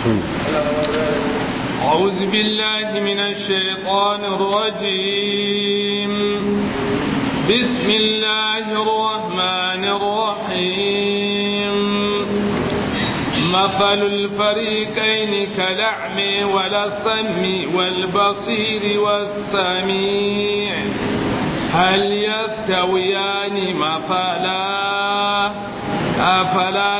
بسم الله أعوذ بالله من الشيطان الرجيم بسم الله الرحمن الرحيم مثل الفريقين كالأعم والسم والبصير والسميع هل يستويان مثلا أفلا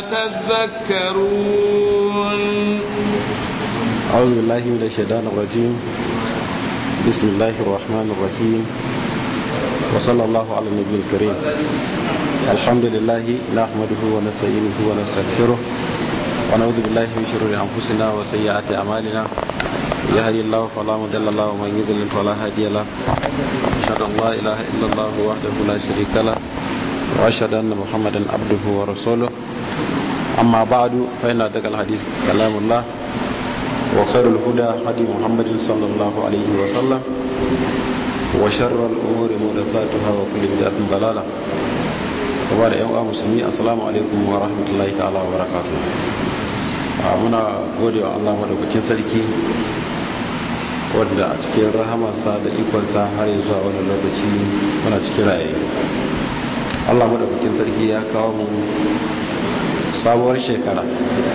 تذكرون أعوذ بالله من الشيطان الرجيم بسم الله الرحمن الرحيم وصلى الله على النبي الكريم الحمد لله نحمده ونستعينه ونستغفره ونعوذ بالله من شرور أنفسنا وسيئات أعمالنا يهدي الله فلا مضل له ومن يضلل فلا هادي له أشهد أن لا إله إلا الله وحده لا شريك له وأشهد أن محمدا عبده ورسوله أما بعد فإن أتقى الحديث كلام الله وخير الهدى هدي محمد صلى الله عليه وسلم وشر الأمور محدثاتها وكل بدعة ضلالة وبعد أيها المسلمين السلام عليكم ورحمة الله تعالى وبركاته muna gode wa Allah madaukakin sarki wanda a cikin rahamarsa da ikonsa har zuwa wani lokaci muna cikin raye Allah madaukakin sarki ya kawo mu sabuwar shekara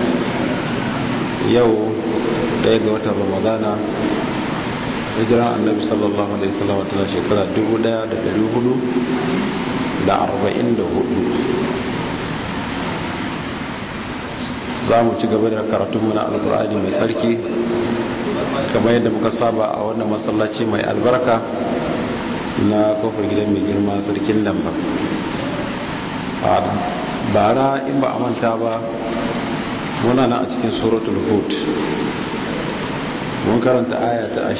yau daya ga watan ramadana hijiran annabi sallallahu alaihi wasallam tana shekara 1444 za mu ci gaba da karatunmu na alkur'ani mai sarki kamar yadda muka saba a wannan masallaci mai albarka na kofar gidan mai girma sarkin lamba a bara in ba a manta ba muna na a cikin suratul hud mun karanta aya ta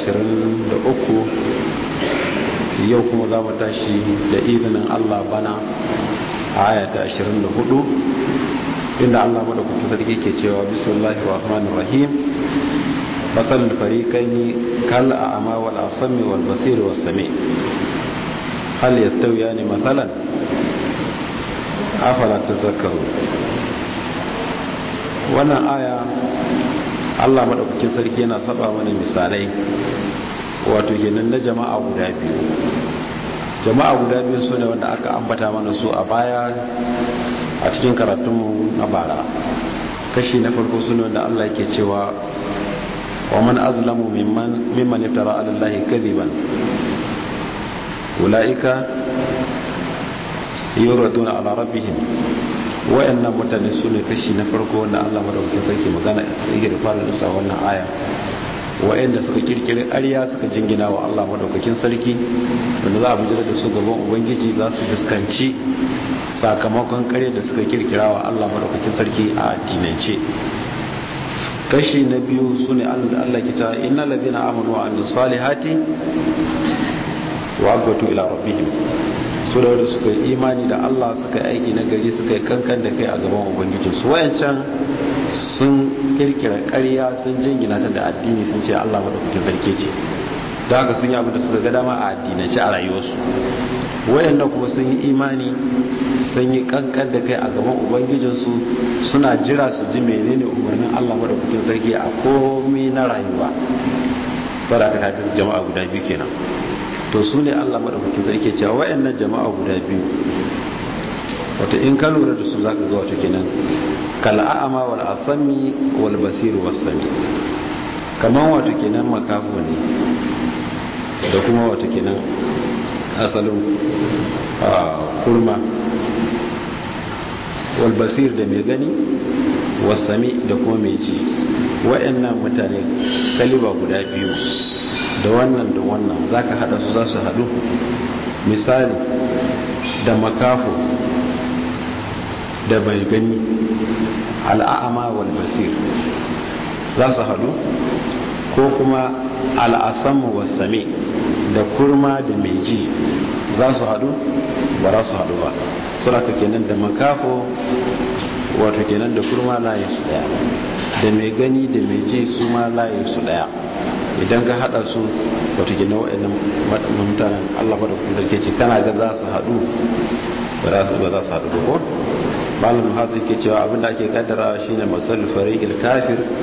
23 yau kuma za mu tashi da izinin Allah bana a aya ta 24 inda Allah madaukakin sarki ke cewa bismillahir rahmanir rahim masal fariqaini kal a'ma wal asmi wal basir was sami hal yastawiyani mathalan afala tazakkaru wannan aya Allah madaukakin sarki yana saba mana misalai wato kenan na jama'a guda biyu jama'a guda biyu su ne wanda aka ambata mana su a baya a cikin karatunmu na bara kashi na farko su ne wanda Allah yake cewa wa man azlamu mimman mimman iftara ala Allah kadiban ulaika yuraduna ala rabbihim wayannan mutane su ne kashi na farko wanda Allah madaukakin sarki magana yake da fara da wannan aya wayanda suka kirkiri ƙarya suka jingina wa Allah madaukakin sarki wanda za a bijira da su gaban ubangiji za su fuskanci sakamakon ƙarya da suka kirkira wa Allah madaukakin sarki a addinance kashi na biyu su ne Allah kita innal ladina amanu wa amilus salihati wa abatu ila rabbihim su da wadda suka yi imani da Allah suka yi aiki na gari suka yi kankan da kai a gaban ubangijinsu wayancan sun kirkira ƙarya sun jingina ta da addini sun ce Allah madaukakin sarki ce da haka sun yi abu da suka ga dama a addinance a rayuwarsu wayannan kuma sun yi imani sun yi kankan da kai a gaban ubangijinsu suna jira su ji menene umarnin Allah madaukakin sarki a komai na rayuwa tara aka kaga jama'a guda biyu kenan to su ne allah maɗaukakin sarki cewa wayannan jama'a guda biyu wato in ka lura da su za ka ga wato kenan kal'a'ama wal asami wal basir was sami kaman wato kenan makafu ne da kuma wato kenan asalin kurma wal basir da mai gani was sami da kuma mai ji wayannan mutane kaliba guda biyu da wannan da wannan za ka hada su za su hadu misali da makafo da bai gani al'a'ama wal basir za su hadu ko kuma al'asamu wasame da kurma da mai ji za su hadu ba za su hadu ba suna ka kenan da makafo wato kenan da kurma layin su daya da mai gani da mai ji su ma layin su daya idan ka hada su wato kenan waɗannan mutanen Allah ba da kuma ke ce kana ga za su hadu ba za su ba za su hadu ko malam hasu ke cewa abinda ake kaddara shine masal fariqil kafir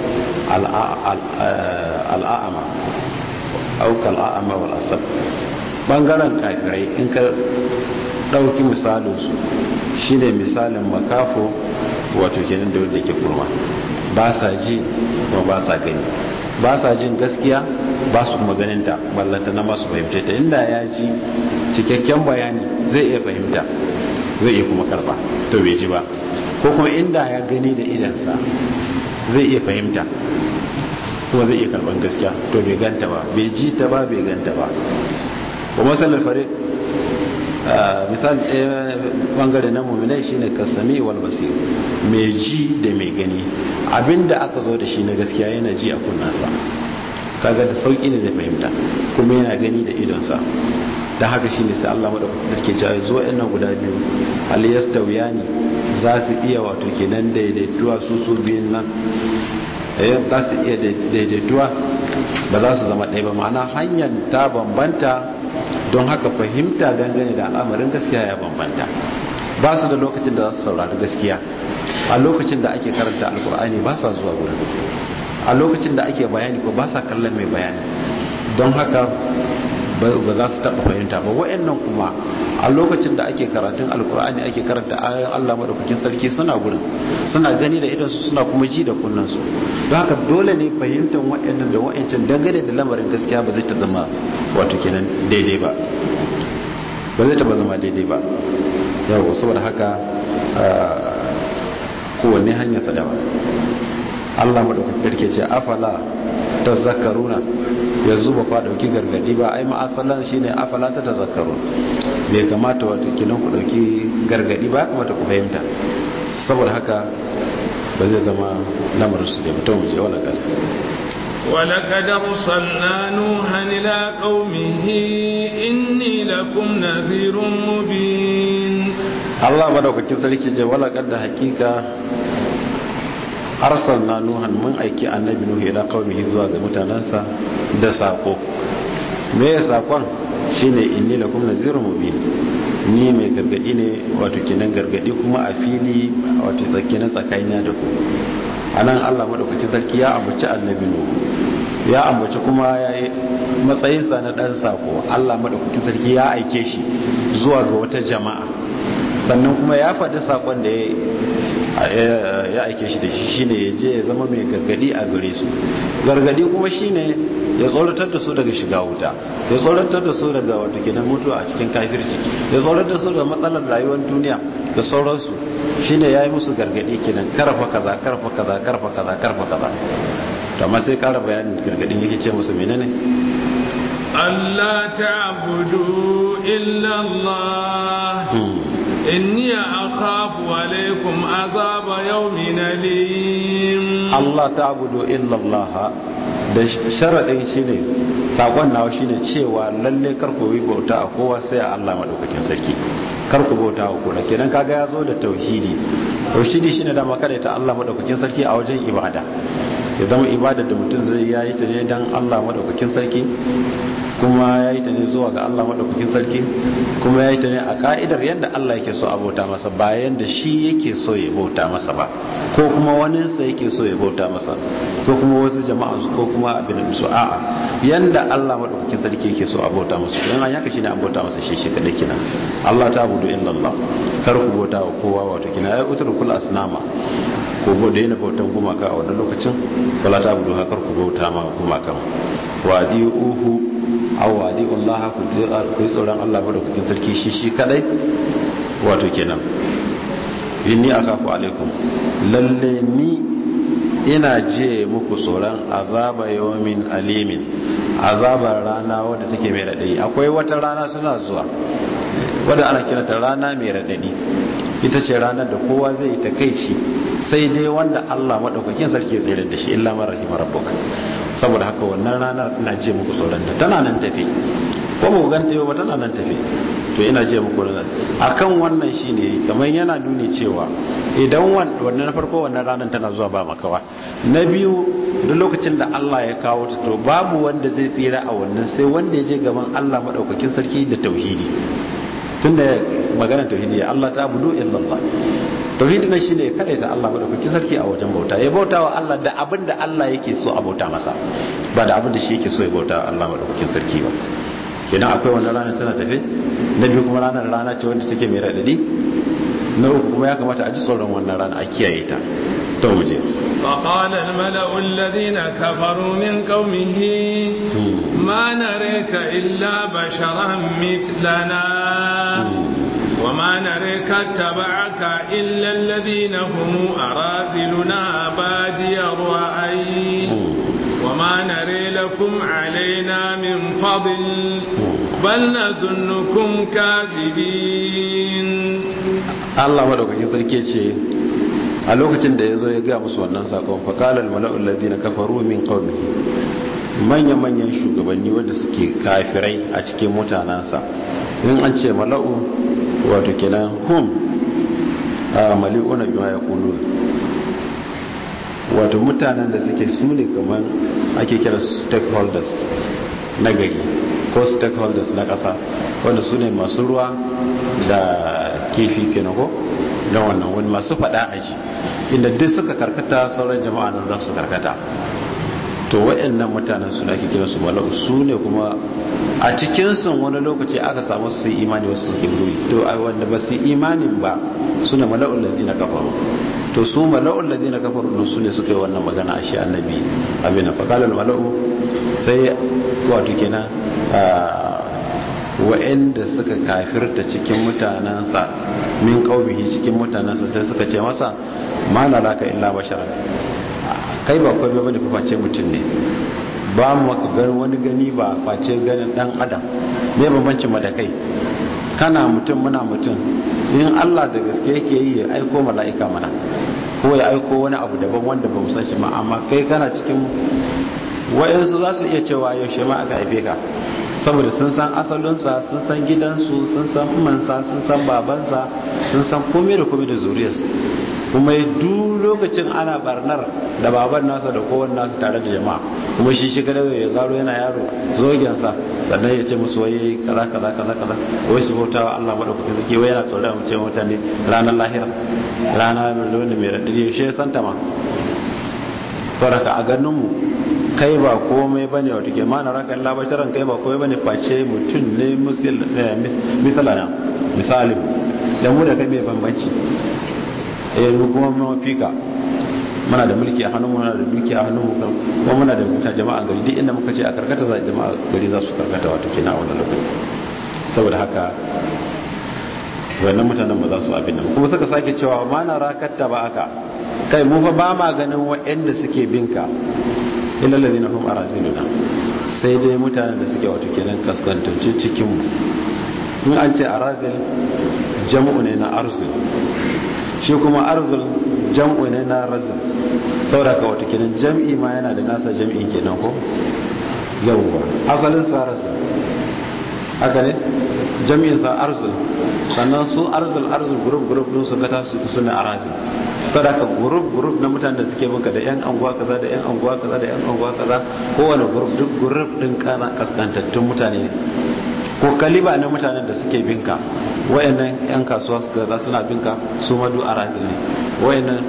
al'a'ama aukal a'ama wal asab bangaren kafirai in ka ɗauki misalinsu shi ne misalin makafo wato kenan da wanda ke kurma ba sa ji kuma ba sa gani ba sa jin gaskiya ba su kuma ganinta ballanta na masu fahimce ta inda ya ji cikakken bayani zai iya fahimta zai iya kuma karba to bai ji ba ko kuma inda ya gani da idansa zai iya fahimta kuma zai iya karban gaskiya to bai ganta ba bai ji ta ba bai ganta ba wa masalar fare misal ɗaya bangare na mummunai shine kasami wal basir mai ji da mai gani abinda aka zo da shi na gaskiya yana ji a kunnansa kaga da sauki ne zai fahimta kuma yana gani da idonsa don haka shine sai Allah madaukakin ke cewa zo ɗan nan guda biyu hal yastawiyani za su iya wato kenan daidaituwa su su biyun nan eh za su iya daidaituwa ba za su zama ɗaya ba ma'ana hanyar ta bambanta don haka fahimta dangane da al'amarin gaskiya ya bambanta ba su da lokacin da za su saurari gaskiya a lokacin da ake karanta alkur'ani ba sa zuwa wurin a lokacin da ake bayani ko ba sa kallon mai bayani don haka ba za su taɓa fahimta ba wa'annan kuma a lokacin da ake karatun alkur'ani ake karanta ayoyin allah maɗaukakin sarki suna gurin suna gani da idansu suna kuma ji da kunnansu don haka dole ne fahimtar wa'annan da wa'ancan dangane da lamarin gaskiya ba zai ta zama wato kenan daidai ba ba zai taɓa zama daidai ba yawo saboda haka kowanne hanyar sadawa allah maɗaukakin sarki ce afala ta zakaruna yanzu ba kwa dauki gargadi ba ai ma'asalan shine afala ta tazakkaru bai kamata wato kinan ku dauki gargadi ba kamata ku fahimta saboda haka ba zai zama lamarin su da mutum je wala kada ولقد أرسلنا نوحا إلى قومه إني لكم نذير مبين الله مدوكاkin sarki je wala kada hakika arsalna nuhan mun aiki annabi nuhu ila qaumihi zuwa ga mutanansa da sako me ya sakon shine inni lakum nazirun mubin ni mai gargadi ne wato kenan gargadi kuma a fili wato tsakiyar tsakanina da ku anan Allah madaukakin sarki ya ambaci annabi nuhu ya ambaci kuma ya yi matsayinsa na dan sako Allah madaukakin sarki ya aike shi zuwa ga wata jama'a sannan kuma ya faɗi sakon da ya aike shi da shi shine ya je ya zama mai gargadi a gare su gargadi kuma shine ya tsoratar da su daga shiga wuta ya tsoratar da su daga wata kenan mutuwa a cikin kafirci ya tsoratar da su daga matsalar rayuwar duniya da sauransu shine ya yi musu gargadi kenan karfa kaza karfa kaza karfa kaza karfa kaza to amma sai kara bayanin gargadin yake ce musu menene Allah ta'budu illa Allah inni akhafu alaikum azaba yawmin alim Allah ta'budu illa Allah da sharadin shine takon nawa shine cewa lalle kar ku yi bauta a kowa sai a Allah madaukakin sarki kar ku bauta wa kowa kenan kaga ya zo da tauhidi tauhidi shine da makare ta Allah madaukakin sarki a wajen ibada ya zama ibada da mutum zai yayi ta ne dan Allah madaukakin sarki kuma ya yi ta ne zuwa ga Allah maɗaukakin sarki kuma ya yi ta ne a ka'idar yadda Allah yake so a bauta masa bayan da shi yake so ya bauta masa ba ko kuma waninsa yake so ya bauta masa ko kuma wasu jama'a su ko kuma abin su a'a yanda Allah maɗaukakin sarki yake so a bauta masa to yana yaka shine an bauta masa shi shi kadai kina Allah ta budu illa Allah kar ku bauta wa kowa wato kina ai utur kul asnama ko bo da yana bautan gumaka a wannan lokacin wala ta budu kar ku bauta ma gumakan wa uhu aw wadi Allah ku ku tsoron Allah madaukakin sarki shi shi kadai wato kenan inni akafu alaikum lalle ni ina je muku tsoron azaba yawmin alimin azabar rana wadda take mai radadi akwai wata rana tana zuwa wadda ana kiranta rana mai radadi ita ce ranar da kowa zai yi takaici sai dai wanda Allah madaukakin sarki ya tsere da shi illa man rahima rabbuka saboda haka wannan ranar ina je muku tsoron ta tana nan tafi ko ba ku ganta yau ba tana nan tafi to ina je muku ranar akan wannan shine kamar yana nuni cewa idan wannan na farko wannan ranar tana zuwa ba makawa na biyu duk lokacin da Allah ya kawo ta to babu wanda zai tsira a wannan sai wanda ya je gaban Allah madaukakin sarki da tauhidi tunda magana tauhidi Allah ta abudu illallah tauhidi na shine kada ta Allah madaukakin sarki a wajen bauta ya bauta wa Allah da abin da Allah yake so a bauta masa ba da abin da shi yake so ya bauta wa Allah madaukakin sarki ba kenan akwai wannan rana tana tafe na biyu kuma ranar rana ce wanda take mai radadi na uku kuma ya kamata a ji tsoron wannan rana a kiyaye ta to mu je فقال الملأ الذين كفروا من قومه ما نريك إلا بشرا مثلنا وما نريك اتبعك إلا الذين هم أراذلنا بادي الرأي وما نري لكم علينا من فضل بل نظنكم كاذبين الله مدوكاkin sarki ce a lokacin da ya zo ya gaya musu wannan sakon fakalar mala'ul ladina kafaru min qaumihi manya-manyan shugabanni wanda suke kafirai a cikin mutanansa in an ce mala'u wato kenan hum a mali'una bima yaqulun wato mutanen da suke su ne kamar ake kira stakeholders na gari ko stakeholders na ƙasa wanda su ne masu ruwa da kifi kenan ko na wannan wani masu faɗa a shi inda duk suka karkata sauran jama'a nan za su karkata to waɗannan mutanen suna ake kira su mala'u su ne kuma a cikinsu wani lokaci aka samu su yi imani wasu su ruri to a wanda ba su imanin ba su ne mala'ul ladina kafaru to su mala'ul ladina kafaru ne su ne suka yi wannan magana a shi annabi abin fakalar mala'u sai wato kenan wa'anda suka kafirta cikin mutanensa min qaumihi cikin mutanensa sai suka ce masa ma naraka illa basharan kai ba kwai bane fa face mutum ne ba mu maka gani wani gani ba face ganin dan adam me bambancin mu da kai kana mutum muna mutum in Allah da gaske yake yi ya aiko mala'ika mana ko ya aiko wani abu daban wanda ba mu san shi ma amma kai kana cikin wayansu za su iya cewa yaushe ma aka haife ka saboda sun san asalinsa sun san gidansu sun san umansa sun san babansa sun san komai da komai da zuriyarsu kuma duk lokacin ana barnar da baban nasa da kowan nasa tare da jama'a kuma shi shi kada ya zaro yana yaro zogensa sannan ya ce musu waye kaza kaza kaza kaza wai su bauta wa Allah madaukakin sarki wai yana tsoron mu ce mutane ranar lahira rana mai mai radadi shi ya santa ma saboda a ganin mu kai ba komai bane wato ke mana raka Allah basharan kai ba komai bane face mutum ne musil misalana misali da mu da kai mai bambanci eh mu kuma mu fika muna da mulki a hannun muna da mulki a hannun mu kuma muna da mutane jama'a gari duk inda muka ce a karkata za jama'a gari za su karkata wato kenan a wannan lokaci saboda haka wannan mutanen ba za su abin nan kuma suka sake cewa ma na rakatta ba aka kai mu fa ba ma ganin waɗanda suke binka illa ladina hum araziluna sai dai mutanen da suke wato kenan kaskantancin cikin mu in an ce arazil jam'u ne na arzul shi kuma arzul jam'u ne na razil saboda ka wato kenan jam'i ma yana da nasa jam'i kenan ko yawwa asalin sa razil haka ne jami'in sa arzul sannan su arzul arzul group group din su ka tasu su suna arazil saboda ka group group na mutanen da suke binka da yan anguwa kaza da yan anguwa kaza da yan anguwa kaza kowane group duk group din kana kaskantattun mutane ne ko kaliba na mutanen da suke binka wayannan yan kasuwa su kaza suna binka su ma du arazil ne wayannan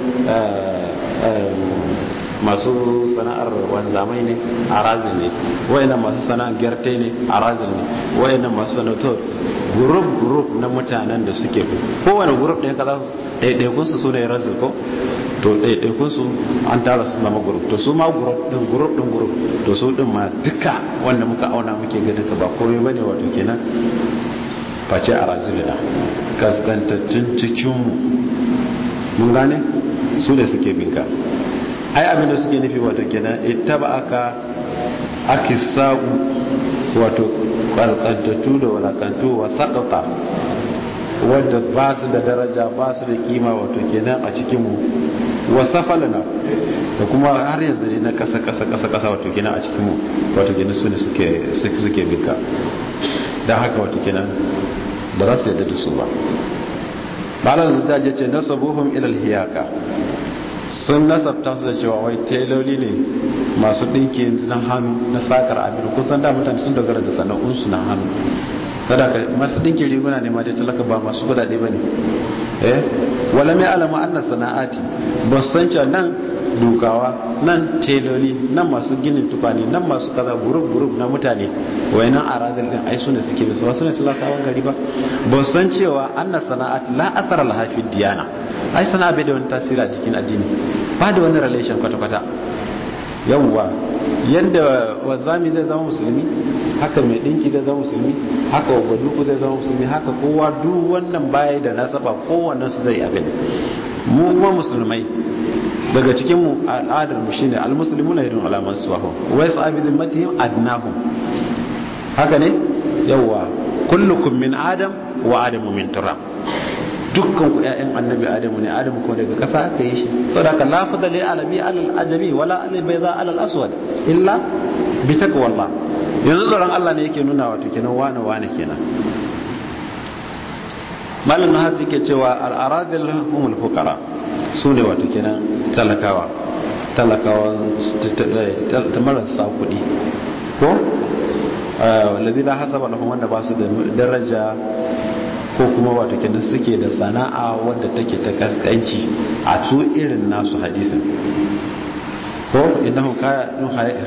masu sana'ar wanzamai ne a razin ne wayannan masu sana'ar gyarte ne a razin ne wayannan masu sanator gurup gurup na mutanen da suke kowane gurup ɗaya kaza ɗaiɗaikun su sune razin ko to ɗaiɗaikun su an tara su zama gurup to su ma gurup ɗin gurup ɗin gurup to su ɗin ma duka wanda muka auna muke ganin ka ba komai bane wato kenan face a razilina kaskantattun cikinmu mun gane su ne suke binka ai abinda suke nufi wato kenan ittaba aka akisau wato kalkantattu da walakantu wa sakata wadda ba su da daraja ba su da kima wato kenan a cikinmu wa safalana da kuma har yanzu ne na kasa kasa kasa kasa wato kenan a cikinmu wato kenan su ne suke suke binka don haka wato kenan ba za su yadda da su ba malar zuta je ce nasabuhum ilal hiyaka sun nasabta su da cewa wai teloli ne masu ɗinki na hannu na sakar abin kusan da mutane sun dogara da sana'unsu na hannu kada ka masu ɗinki riguna ne ma dai talaka ba masu kudade ba ne eh wala mai alama annas sana'ati ba su san cewa nan dukawa nan teloli nan masu ginin tukwane nan masu kaza gurub gurub na mutane wai nan a radar din ai su ne suke bisa wasu ne talakawan gari ba ba su san cewa annas sana'ati la athara laha fi diyana ai sana'a bai da wani tasiri a jikin addini ba da wani relation kwata-kwata yawwa yadda wazami zai zama musulmi haka mai dinki zai zama musulmi haka wabaduku zai zama musulmi haka kowa duk wannan baya da nasaba kowannen su zai abin mu kuma musulmai daga cikin mu al'adar mu shine almuslimuna yadun alaman suwahu wa yasabi dhimmatihim adnahum haka ne yawwa kullukum min adam wa adamu min turab dukkan ku ƴaƴan annabi adamu ne adamu ko daga ƙasa aka yi shi saboda la fadala lil alabi alal ajami wala alal bayza alal aswad illa bi taqwallah yanzu tsoron Allah ne yake nuna wato kenan wane wane kenan malam na hatsi ke cewa al aradil humul fuqara sune wato kenan talakawa talakawa ta marasa kuɗi ko wallazi la hasaba lahum wanda ba su da daraja ko kuma wato kenan suke da sana'a wadda take ta kaskanci a su irin nasu hadisin ko innahum kanu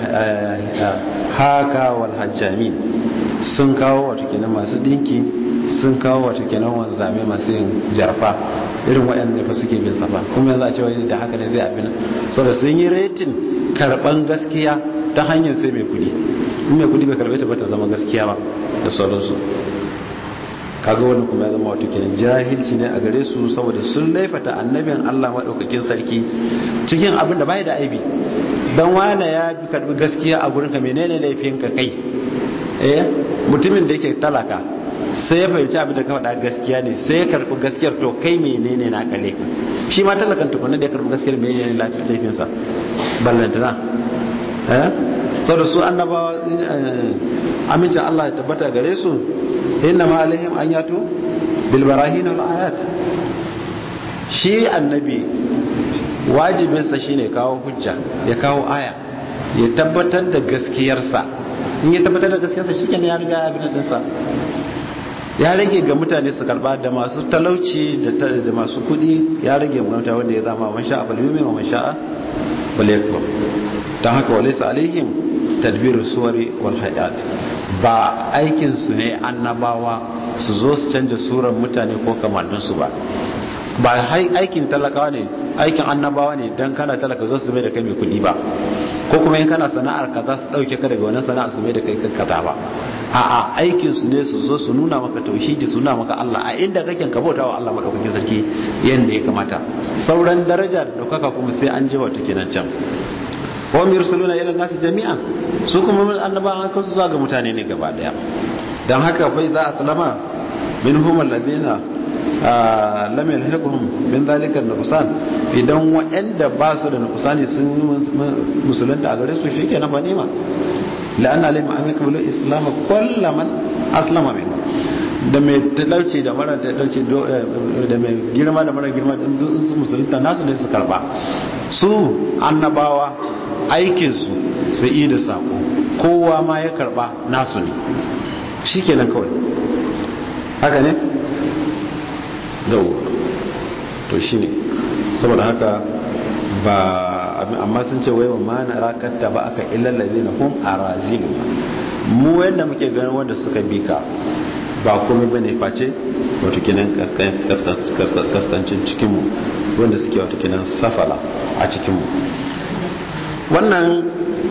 haka wal hajjamin sun kawo wato kenan masu dinki sun kawo wato kenan wanzame masu yin jarfa irin waɗanda fa suke bin safa kuma yanzu a cewa da haka ne zai abin saboda sun yi retin karban gaskiya ta hanyar sai mai kudi in mai kudi bai karbe ta ba ta zama gaskiya ba da sauransu kaga wani kuma ya zama wato kenan jahilci ne a gare su saboda sun laifata annabin Allah madaukakin sarki cikin abin da bai da aibi dan wani ya bi karbi gaskiya a gurin ka menene laifin ka kai eh mutumin da yake talaka sai ya fahimci abin da ka faɗa gaskiya ne sai ya karbi gaskiyar to kai menene na kale ka shi ma talakan tukunna da ya karbi gaskiyar menene laifin sa ballantana eh saboda su annabawa amincin Allah ya tabbata gare su inna ma alaihim an yato bil barahin wal ayat shi annabi wajibinsa shine kawo hujja ya kawo aya ya tabbatar da gaskiyarsa in ya tabbatar da gaskiyarsa shikenan ya riga abin din sa ya rage ga mutane su karba da masu talauci da masu kudi ya rage mutane wanda ya zama man sha'a bal yumin wa man sha'a bal yakfur dan haka walaysa alaihim tadbiru suwari wal hayat ba aikin su ne annabawa su zo su canja surar mutane ko kamanninsu ba ba aikin talakawa ne aikin annabawa ne dan kana talaka zo su mai da kai mai kudi ba ko kuma in kana sana'ar ka za su dauke ka daga wannan sana'ar su mai da kai kaza ba a'a aikin su ne su zo su nuna maka tauhidi su nuna maka Allah a inda kake ka bauta wa Allah madaukakin sarki yanda ya kamata sauran daraja da daukaka kuma sai an je wata kenan can wa yursaluna ila nasi jami'an su kuma annabawan kan su zuwa ga mutane ne gaba daya dan haka fa za a talama minhum alladhina lam yalhaqhum min dhalika nuqsan idan wa'anda ba su da nuqsani sun musulunta a gare su shikenan ba nema la'anna lam amiku bil islam kullaman aslama min da mai talauci da mara talauci da mai girma da mara girma din su musulunta nasu ne su karba su annabawa aikinsu su yi da sako kowa ma ya karba nasu ne shi kenan kawai haka ne? dawo to shi ne saboda haka ba amma sun ce waiwa ma na rakatta ba aka illallazi na hum a razilu mu yadda muke ganin wanda suka bi ka ba komai bane face wato kinan kaskancin cikinmu wanda suke wato kinan safala a cikinmu wannan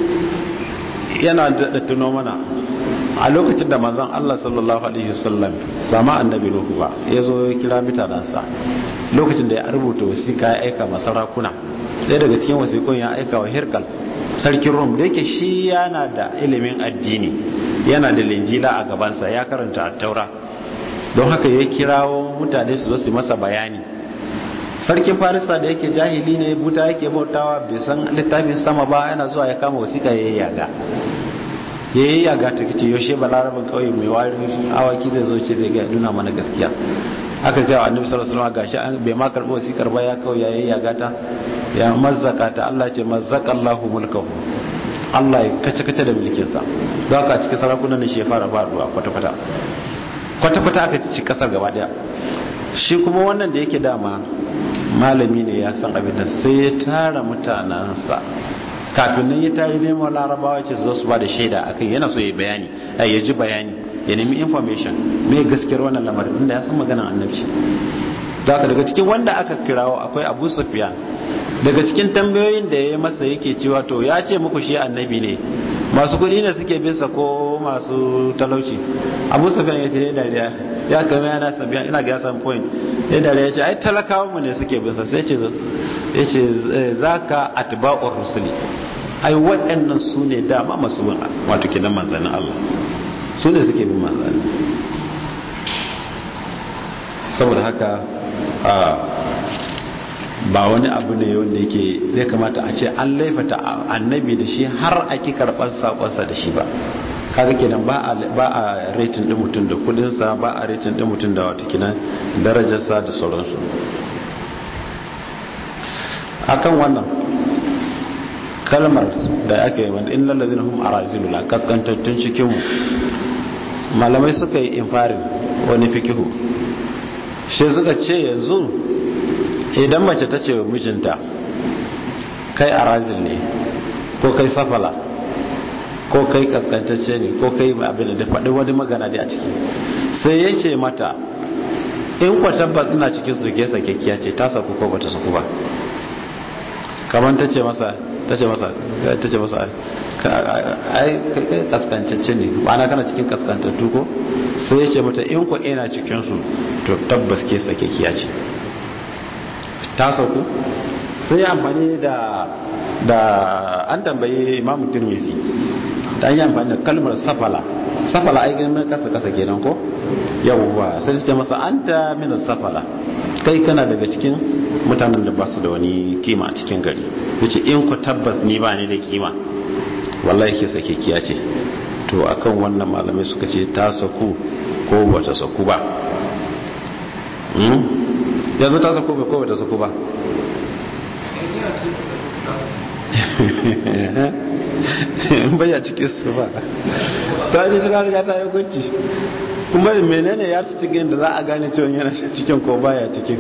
yana da tuno mana a lokacin da manzon Allah sallallahu alaihi wasallam ba ma annabi Nuhu ba ya zo ya kira mutanansa lokacin da ya rubuta wasiƙa ya aika masa sarakuna ɗaya daga cikin wasiƙun ya aika wa Hirkal sarkin Rom da yake shi yana da ilimin addini yana da linjila a gabansa ya karanta taura don haka ya kirawo mutane su zo su masa bayani sarkin farisa da yake jahili ne buta yake bautawa bai san littafin sama ba yana zuwa ya kama wasiƙa ya yi yaga ya yi yaga ta kace yaushe balarabin kauye mai warin awaki zai zo ce zai ga nuna mana gaskiya aka kai wa annabi sallallahu alaihi wasallam gashi an bai ma karɓi wasiƙar ba ya kawai ya yi yaga ta ya mazzaka ta Allah ce mazzaka Allahu mulkahu Allah ya kace kace da mulkinsa don haka cikin sarakunan ne shi ya fara faruwa kwata kwata kwata kwata aka ci kasar gaba daya shi kuma wannan da yake dama malami ne ya san abin da sai ya tara mutanansa kafin nan ya tayi neman larabawa ce su su ba da shaida akan yana so ya bayani ya ji bayani ya nemi information me gaskiyar wannan lamarin inda ya san maganar annabci zaka daga cikin wanda aka kirawo akwai Abu Sufyan daga cikin tambayoyin da ya masa yake cewa to ya ce muku shi annabi ne masu kudi ne suke bin sa ko masu talauci Abu Sufyan ya ce dariya ya kama yana sabiya ina ga san point ya dariya ya ce ai talakawan mu ne suke bin sa sai ce ya ce zaka atba'ur rusuli ai waɗannan su ne dama masu bin wato kidan manzannin Allah su ne suke bin manzanni saboda haka ba wani abu ne wanda yake zai kamata a ce an laifata annabi da shi har ake karɓar sakonsa da shi ba kaga kenan ba a retin din mutum da kudinsa ba a retin din mutum da wata kinan darajarsa da sauransu akan wannan kalmar da ake yi wanda in lallazina hum arazilula kaskantattun cikinmu malamai suka yi infarin wani fikihu shi suka ce yanzu idan mace ta ce mijinta kai arazil ne ko kai safala ko kai kaskantacce ne ko kai abin da faɗi wani magana da a ciki sai ya ce mata in kwa tabbas ina cikin su ke sakekkiya ce ta saku ko bata saku ba kamar ta ce masa ta ce masa ta ce masa ai kai kaskantacce ne ma'ana kana cikin kaskantattu ko sai ya ce mata in kwa ina cikin su to tabbas ke sakekkiya ce ta sauku sai ya amfani da da an tambayi imamu tirmisi ta yi amfani da kalmar safala safala ai ganin kasa kasa kenan ko yawwa sai su ce masa anta min safala kai kana daga cikin mutanen da ba su da wani kima a cikin gari yace in ku tabbas ni ba ni da kima wallahi ke sake kiya ce to akan wannan malamai suka ce ta saku ko bata saku ba yanzu ta saku ba ko bata saku ba baya cikin su ba ta ji tana riga ta yi hukunci kuma da menene ya su cikin da za a gane cewa yana cikin ko baya cikin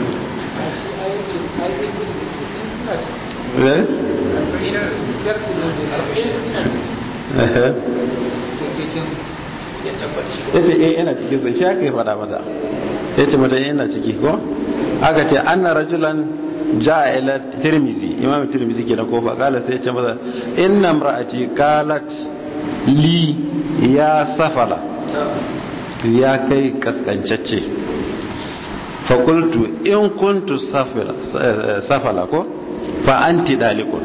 ya ce eh yana cikin sai shi aka yi fada mata ya ce mata yana ciki ko aka ce an na rajulan ja'a ila tirmizi imam tirmizi ke na kofa kala sai ya ce masa inna imra'ati qalat li ya safala ya kai kaskancacce fakultu in kuntu safala ko fa anti dalikun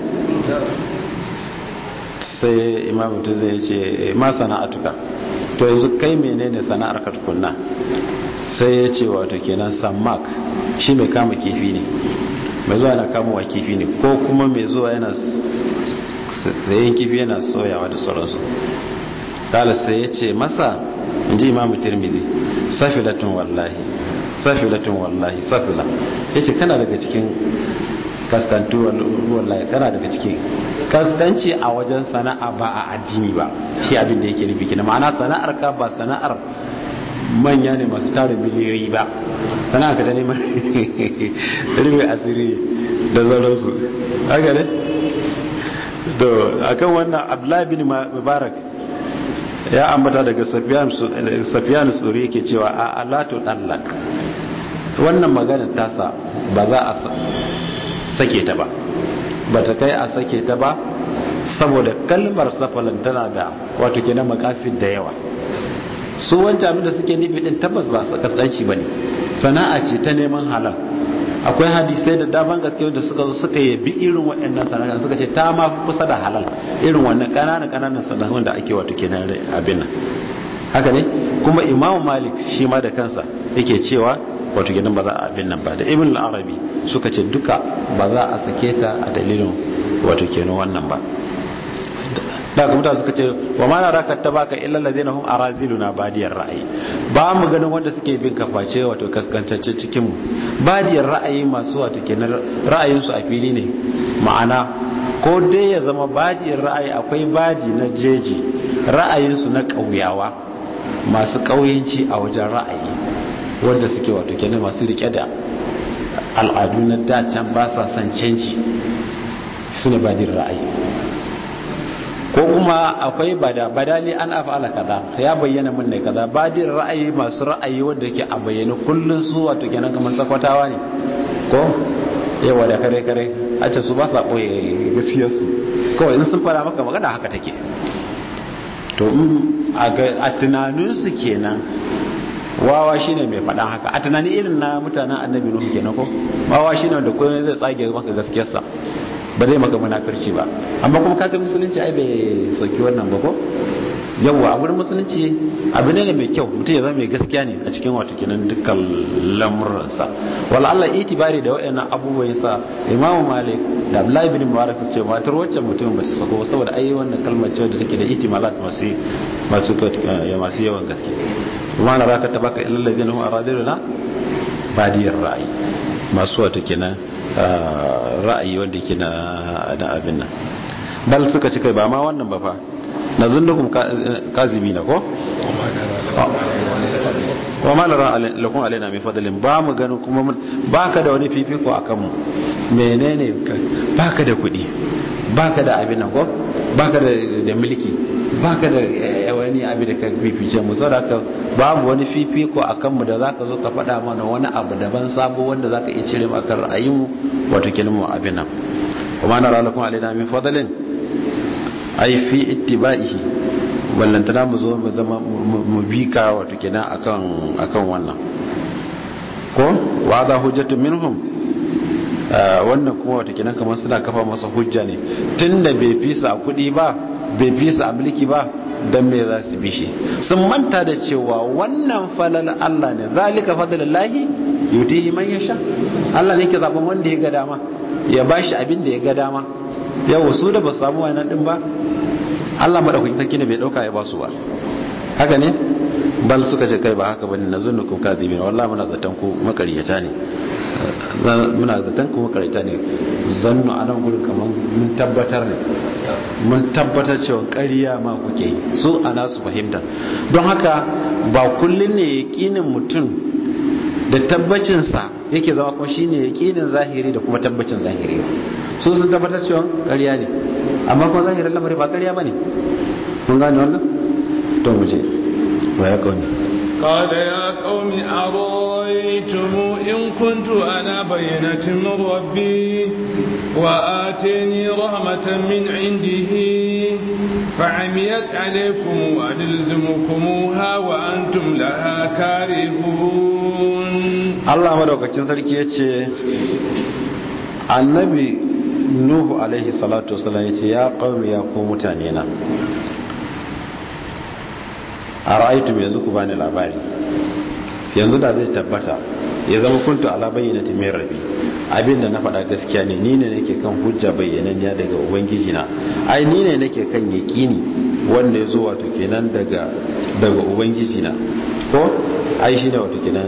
sai imam tirmizi ya ce ma sana'atuka to yanzu kai menene sana'ar ka tukunna sai ya ce wato kenan samak shi mai kama kifi ne mai zuwa yana kamowa kifi ne ko kuma mai zuwa yana sayan kifi yana soyawa da sauransu kala sai ya ce masa in ji imamu tirmidhi safilatun wallahi safilatun wallahi safila ya ce kana daga cikin kaskantu wallahi kana daga cikin kaskanci a wajen sana'a ba a addini ba shi abin da yake nufi kina ma'ana sana'ar ka ba sana'ar manya ne masu tara miliyoyi ba sana'ar ka ta neman rufe asiri da sauransu haka ne to akan wannan abdullahi bin mubarak ya ambata daga safiyan suri yake cewa a alatu dallak wannan magana tasa ba za a sake ta ba ba ta kai a sake ta ba saboda kalmar safalan tana da wato kenan makasid da yawa su wancan abin da suke nufi din tabbas ba kaskanci bane sana'a ce ta neman halal akwai hadisai da daban gaske wanda suka zo suka yabi irin waɗannan sana'a suka ce ta ma kusa da halal irin wannan ƙananan ƙananan sana'o'in da ake wato kenan abin nan haka ne kuma imamu malik shi ma da kansa yake cewa wato kenan ba za a abin nan ba da ibn al-arabi suka ce duka ba za a sake ta a dalilin wato kenan wannan ba da ga mutane suka ce wa ma naraka tabaka illa allazina hum araziluna badiyar ra'ayi ba mu ganin wanda suke bin kaface wato kaskantacce cikin mu badiyar ra'ayi masu wato kenan ra'ayin su a fili ne ma'ana ko dai ya zama badiyar ra'ayi akwai badi na jeji ra'ayin su na kauyawa masu kauyanci a wajen ra'ayi wanda suke wato kenan masu rike da al'adu na dacan ba sa son canji su ne badiyar ra'ayi ko kuma akwai bada badali an afala kaza ya bayyana mun ne kaza badin ra'ayi masu ra'ayi wanda yake a bayyana kullun su wato kenan kamar sakwatawa ne ko yawa da kare kare a ce su ba sa koyi gaskiyar su kawai in sun fara maka magana haka take to in a tunanin su kenan wawa shine mai faɗan haka a tunanin irin na mutanen annabi nuhu kenan ko wawa shine wanda kowa zai tsage maka gaskiyarsa ba zai maka munafirci ba amma kuma kaga musulunci ai bai soki wannan ba ko yawwa a wurin musulunci abu ne mai kyau mutum ya zama mai gaskiya ne a cikin wato kinan dukkan lamuransa wala Allah itibari da wayannan abubuwan yasa Imam Malik da Abdullahi bin Mubarak su ce matar waccan mutumin ba ta sako saboda ai wannan kalmar ce da take da ihtimalat masu masu masu yawan gaske kuma na raka tabaka illal ladina hum aradiluna badiyar ra'ayi masu wato kenan ra'ayi wanda yake na abin nan bal suka ci kai ba ma wannan ba fa na zundukum kazibi na ko wa ma lara lakum alaina min fadlin ba mu ganin kuma baka da wani fifiko akan mu menene baka da kuɗi baka da abin nan ko baka da mulki baka da wani abin da ka fifice mu saboda haka babu wani fifiko akan mu da zaka zo ka faɗa mana wani abu daban sabo wanda zaka iya cire maka ra'ayin mu wato kenan mu abin nan wa ma nara lakum alaina min fadlin ai fi ittiba'ihi ballantana mu zo mu zama mu bi ka wato kenan akan akan wannan ko wa za hujjatu minhum wannan kuma wato kenan kamar suna kafa masa hujja ne tunda bai fisa a kudi ba bai fisa a mulki ba dan me za su bi shi sun manta da cewa wannan falal Allah ne zalika fadlullahi yutihi man yasha Allah ne yake zaben wanda ya ga dama ya bashi abin da ya ga dama yau su da ba samu wannan din ba Allah madaukakin sarki ne bai dauka ya ba su ba haka ne bal suka ce kai ba haka bane nazunnukum kadibin wallahi muna zaton ku makariyata ne muna zaton ku makariyata ne zannu anan gurin kaman mun tabbatar ne mun tabbatar cewa ƙarya ma kuke yi su ana su fahimta don haka ba kullun ne yakinin mutum da tabbacinsa yake zama kuma shine yakinin zahiri da kuma tabbacin zahiri su sun tabbatar cewa ƙarya ne amma kuma zahirin lamari ba ƙarya ba ne mun gane wannan to mu je wa ya kauni قال يا قوم أرأيتم إن كنت أنا بينة من ربي وآتيني رحمة من عنده فعميت عليكم وأنلزمكموها وأنتم لها كارهون الله مدوكاكين sarki yace annabi nuhu alaihi salatu wasallam yace ya qaumi ya ku mutane na ara'aytum yanzu ku bani labari yanzu da zai tabbata ya zama kuntu ala bayyinati min rabbi abinda na faɗa gaskiya ne ni ne nake kan hujja bayyananniya daga ubangiji na ai ni ne nake kan yaqini wanda ya zo wato kenan daga daga ubangiji na ko ai shine wato kenan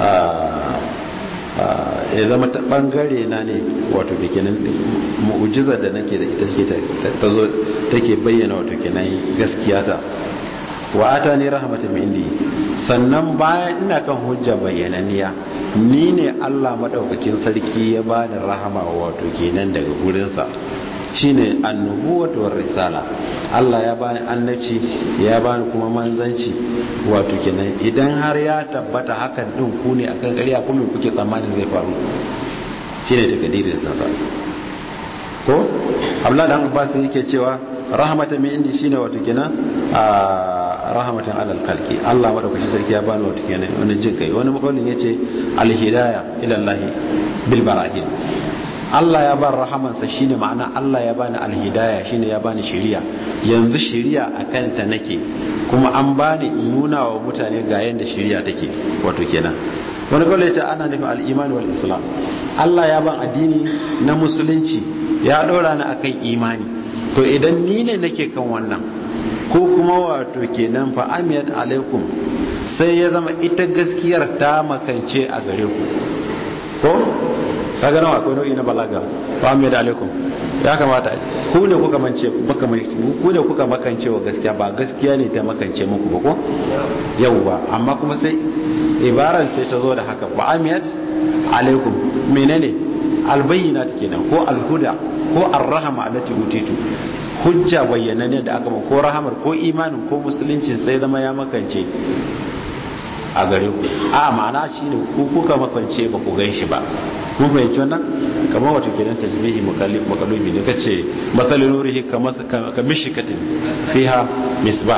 ya zama ta bangare na ne wato da kenan mu'ujizar da nake da ita ta zo take bayyana wato kenan gaskiya ta wa ata ni rahmatan min indi sannan bayan ina kan hujja bayyananiya ni ne Allah madaukakin sarki ya bani rahama wato kenan daga gurinsa shine annubuwatu war risala Allah ya bani annabci ya bani kuma manzanci wato kenan idan har ya tabbata hakan din ku ne akan ƙarya ko me kuke tsammani zai faru shine takadirin sa ko Abdullah dan Abbas yake cewa rahmatan min indi shine wato kenan a rahmatan alal khalqi Allah madaukakin sarki ya bani wato kenan wani jin kai wani makawlin yace al hidayah ila Allah bil barahin Allah ya ban rahamansa shine ma'ana Allah ya bani alhidaya shine ya bani shiriya yanzu shiriya a kanta nake kuma an bani in nuna wa mutane ga yanda shiriya take wato kenan wani kawai ta ana nufin al'imani wal islam Allah ya ban addini na musulunci ya ɗora ni akan imani to idan ni ne nake kan wannan ko kuma wato kenan fa amiyat alaikum sai ya zama ita gaskiyar ta makance a gare ku ko kaga nawa akwai nau'i na balaga fa amiyat alaikum ya kamata ku ne kuka mance baka ku ne kuka makance wa gaskiya ba gaskiya ne ta makance muku ba ko yauwa amma kuma sai ibaran sai ta zo da haka fa amiyat alaikum menene albayyinat kenan ko alhuda ko arrahama allati utitu hujja bayyana ne da aka ma ko rahamar ko imanin ko musuluncin sai zama ya makance a gare ku a ma'ana shine ku kuka makance ba ku gan shi ba mun fahimci wannan kamar wato kenan tasbihi makalubi ne kace masalin nurihi ka mishikatin fiha misbah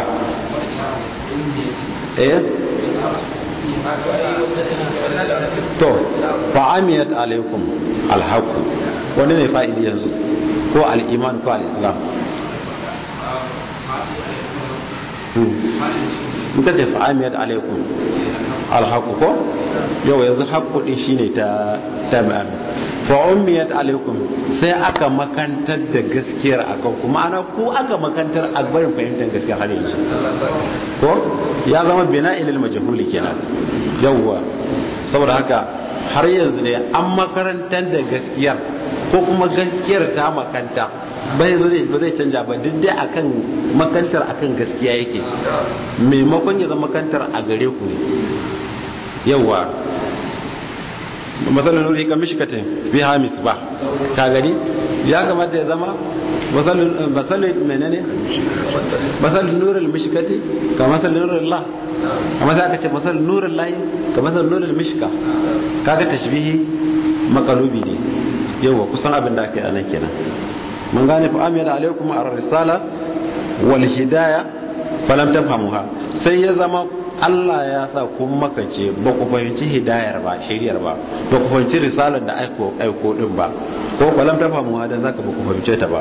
eh to fa'amiyat alaikum alhaqu wanda ne fa'ili yanzu ko al-iman ko al-islam in ka ce fa'amiyat alaikum alhaqu ko yau yanzu haqqu din shine ta tamam fa'umiyat alaikum sai aka makantar da gaskiyar akan ku ma'ana ku aka makantar a barin fahimtar gaskiyar har yanzu ko ya zama bina ilil majhuli kenan yawwa saboda haka har yanzu ne an makarantar da gaskiyar ko kuma gaskiyar ta makanta bai zai ba zai canja ba duk dai akan makantar akan gaskiya yake maimakon ya zama makantar a gare ku ne yawwa matsalar nuri kan mishikatin fi hamis ba ka gani ya kamata ya zama matsalar menene matsalar nurin mishikati ka matsalar nurin la amma sai aka ce matsalar nurin layi ka matsalar nurin mishika kaga tashbihi makalubi ne yauwa kusan abin da aka yi anan kenan mun gane fa amina alaikum ar-risala wal hidaya falam tafhamuha sai ya zama Allah ya sa kun makace ba ku fahimci hidayar ba shiriyar ba ba ku fahimci risalar da aiko aiko din ba ko falam tafhamuha dan zaka ba ku fahimce ta ba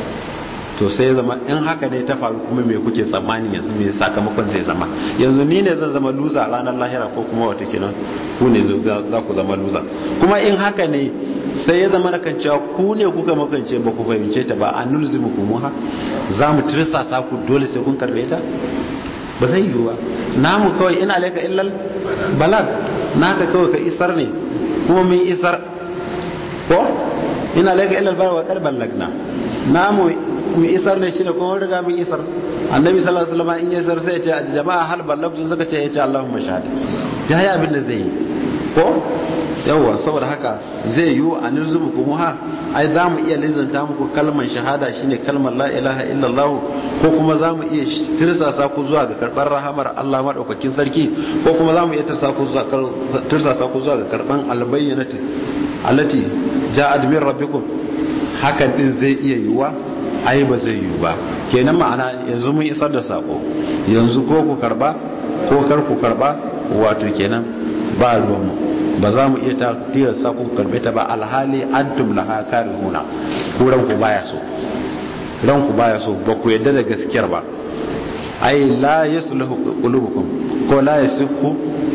to sai ya zama in haka ne ta faru kuma me kuke tsammani yanzu me sakamakon zai zama yanzu ni ne zan zama luza ranar lahira ko kuma wata kenan ku ne za ku zama luza kuma in haka ne sai ya zama kan cewa ku ne kuka makance ba ku fahimce ta ba a nulzimu kumuha za mu tirsasa ku dole sai kun karbe ta ba zai yiwu ba namu kawai ina laika illal balag naka kawai ka isar ne kuma mun isar ko ina laika illal balag wa qalban lagna namu mu isar ne shine kuma riga mun isar annabi sallallahu alaihi wasallam in ya isar sai ya ce a jama'a hal ballagtu suka ce ya ce Allahumma shahada ya yi abin da zai yi ko yawwa saboda haka zai yi a nirzumu kuma ha ai za mu iya lizanta muku kalmar shahada shine kalmar la ilaha illallah ko kuma za mu iya tirsasa ku zuwa ga karɓar rahamar Allah maɗaukakin sarki ko kuma za mu iya tirsasa ku zuwa ga karɓar albayyanati allati ja'ad min rabbikum hakan din zai iya yiwuwa ai ba zai yiwu ba kenan ma'ana yanzu mun isar da sako yanzu ko ku karba ko kar ku karba wato kenan ba ruwanmu ba za mu iya tilasta ku karbe ta ba alhali antum laha karihuna ku ranku baya so ranku baya so ba ku yadda da gaskiyar ba ai la yasluhu qulubukum ko la yasihu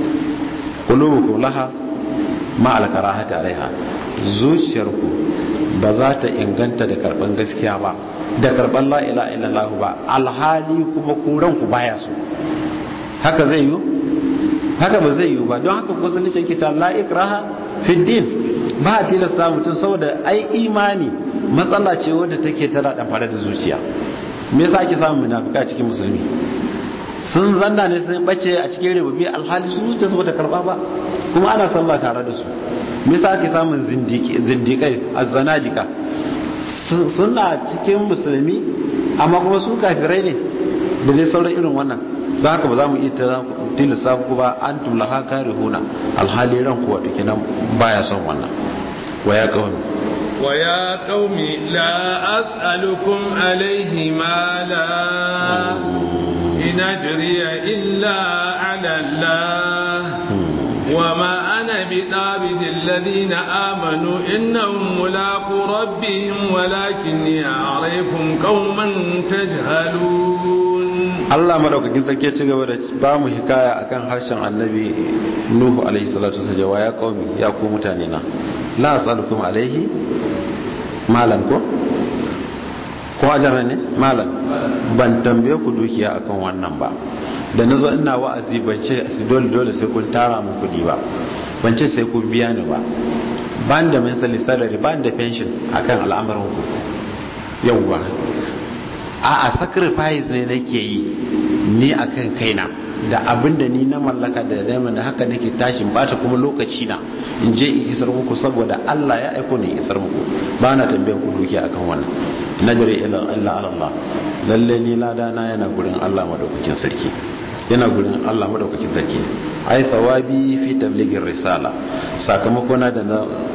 qulubukum laha ma al karahati alaiha zuciyarku ba za ta inganta da karban gaskiya ba da karban la ilaha illallah ba alhali kuma ku ranku baya so haka zai yi haka ba zai yi ba don haka musulunci ke ta la ikraha fi din ba a tilasta mutum saboda ai imani matsala ce wadda take tana dan fara da zuciya me yasa ake samun munafika cikin musulmi sun zanna ne sun bace a cikin rububi alhali su zuciya saboda karba ba kuma ana sallah tare da su me yasa ake samun zindiki zindikai azzanadika suna cikin musulmi amma kuma su kafirai ne da dai sauran irin wannan don haka ba za mu iya tilasta ku ba an tumla haka rihuna alhali ran kuwa da kenan baya son wannan wa ya kawai wa ya qaumi la as'alukum alaihi mala in ajriya illa ala Allah wa ma ana bi dabidil ladina amanu innahum mulaqu rabbihim walakinni a'rifukum qauman tajhalun Allah madaukakin sarki ci gaba da ba mu hikaya akan harshen annabi Nuhu alaihi salatu wasallam wa ya qaumi ya ku mutane na la asalukum alaihi malan ko ko ajara ne malam ban tambaye ku dukiya akan wannan ba da na zo ina wa'azi ban ce dole dole sai kun tara mun kuɗi ba ban ce sai kun biya ni ba ban da misali salary ban da pension akan al'amarin ku yauwa a a sacrifice ne nake yi ni akan kaina da abin da ni na mallaka da dama da haka nake tashin bata kuma lokaci na in je in isar muku saboda Allah ya aiko ni isar muku ba na tambayar ku dukiya akan wannan najri ila Allah lalle ni lada na yana gurin Allah madaukakin sarki yana gurin Allah madaukakin sarki ai thawabi fi tabligir risala sakamakona da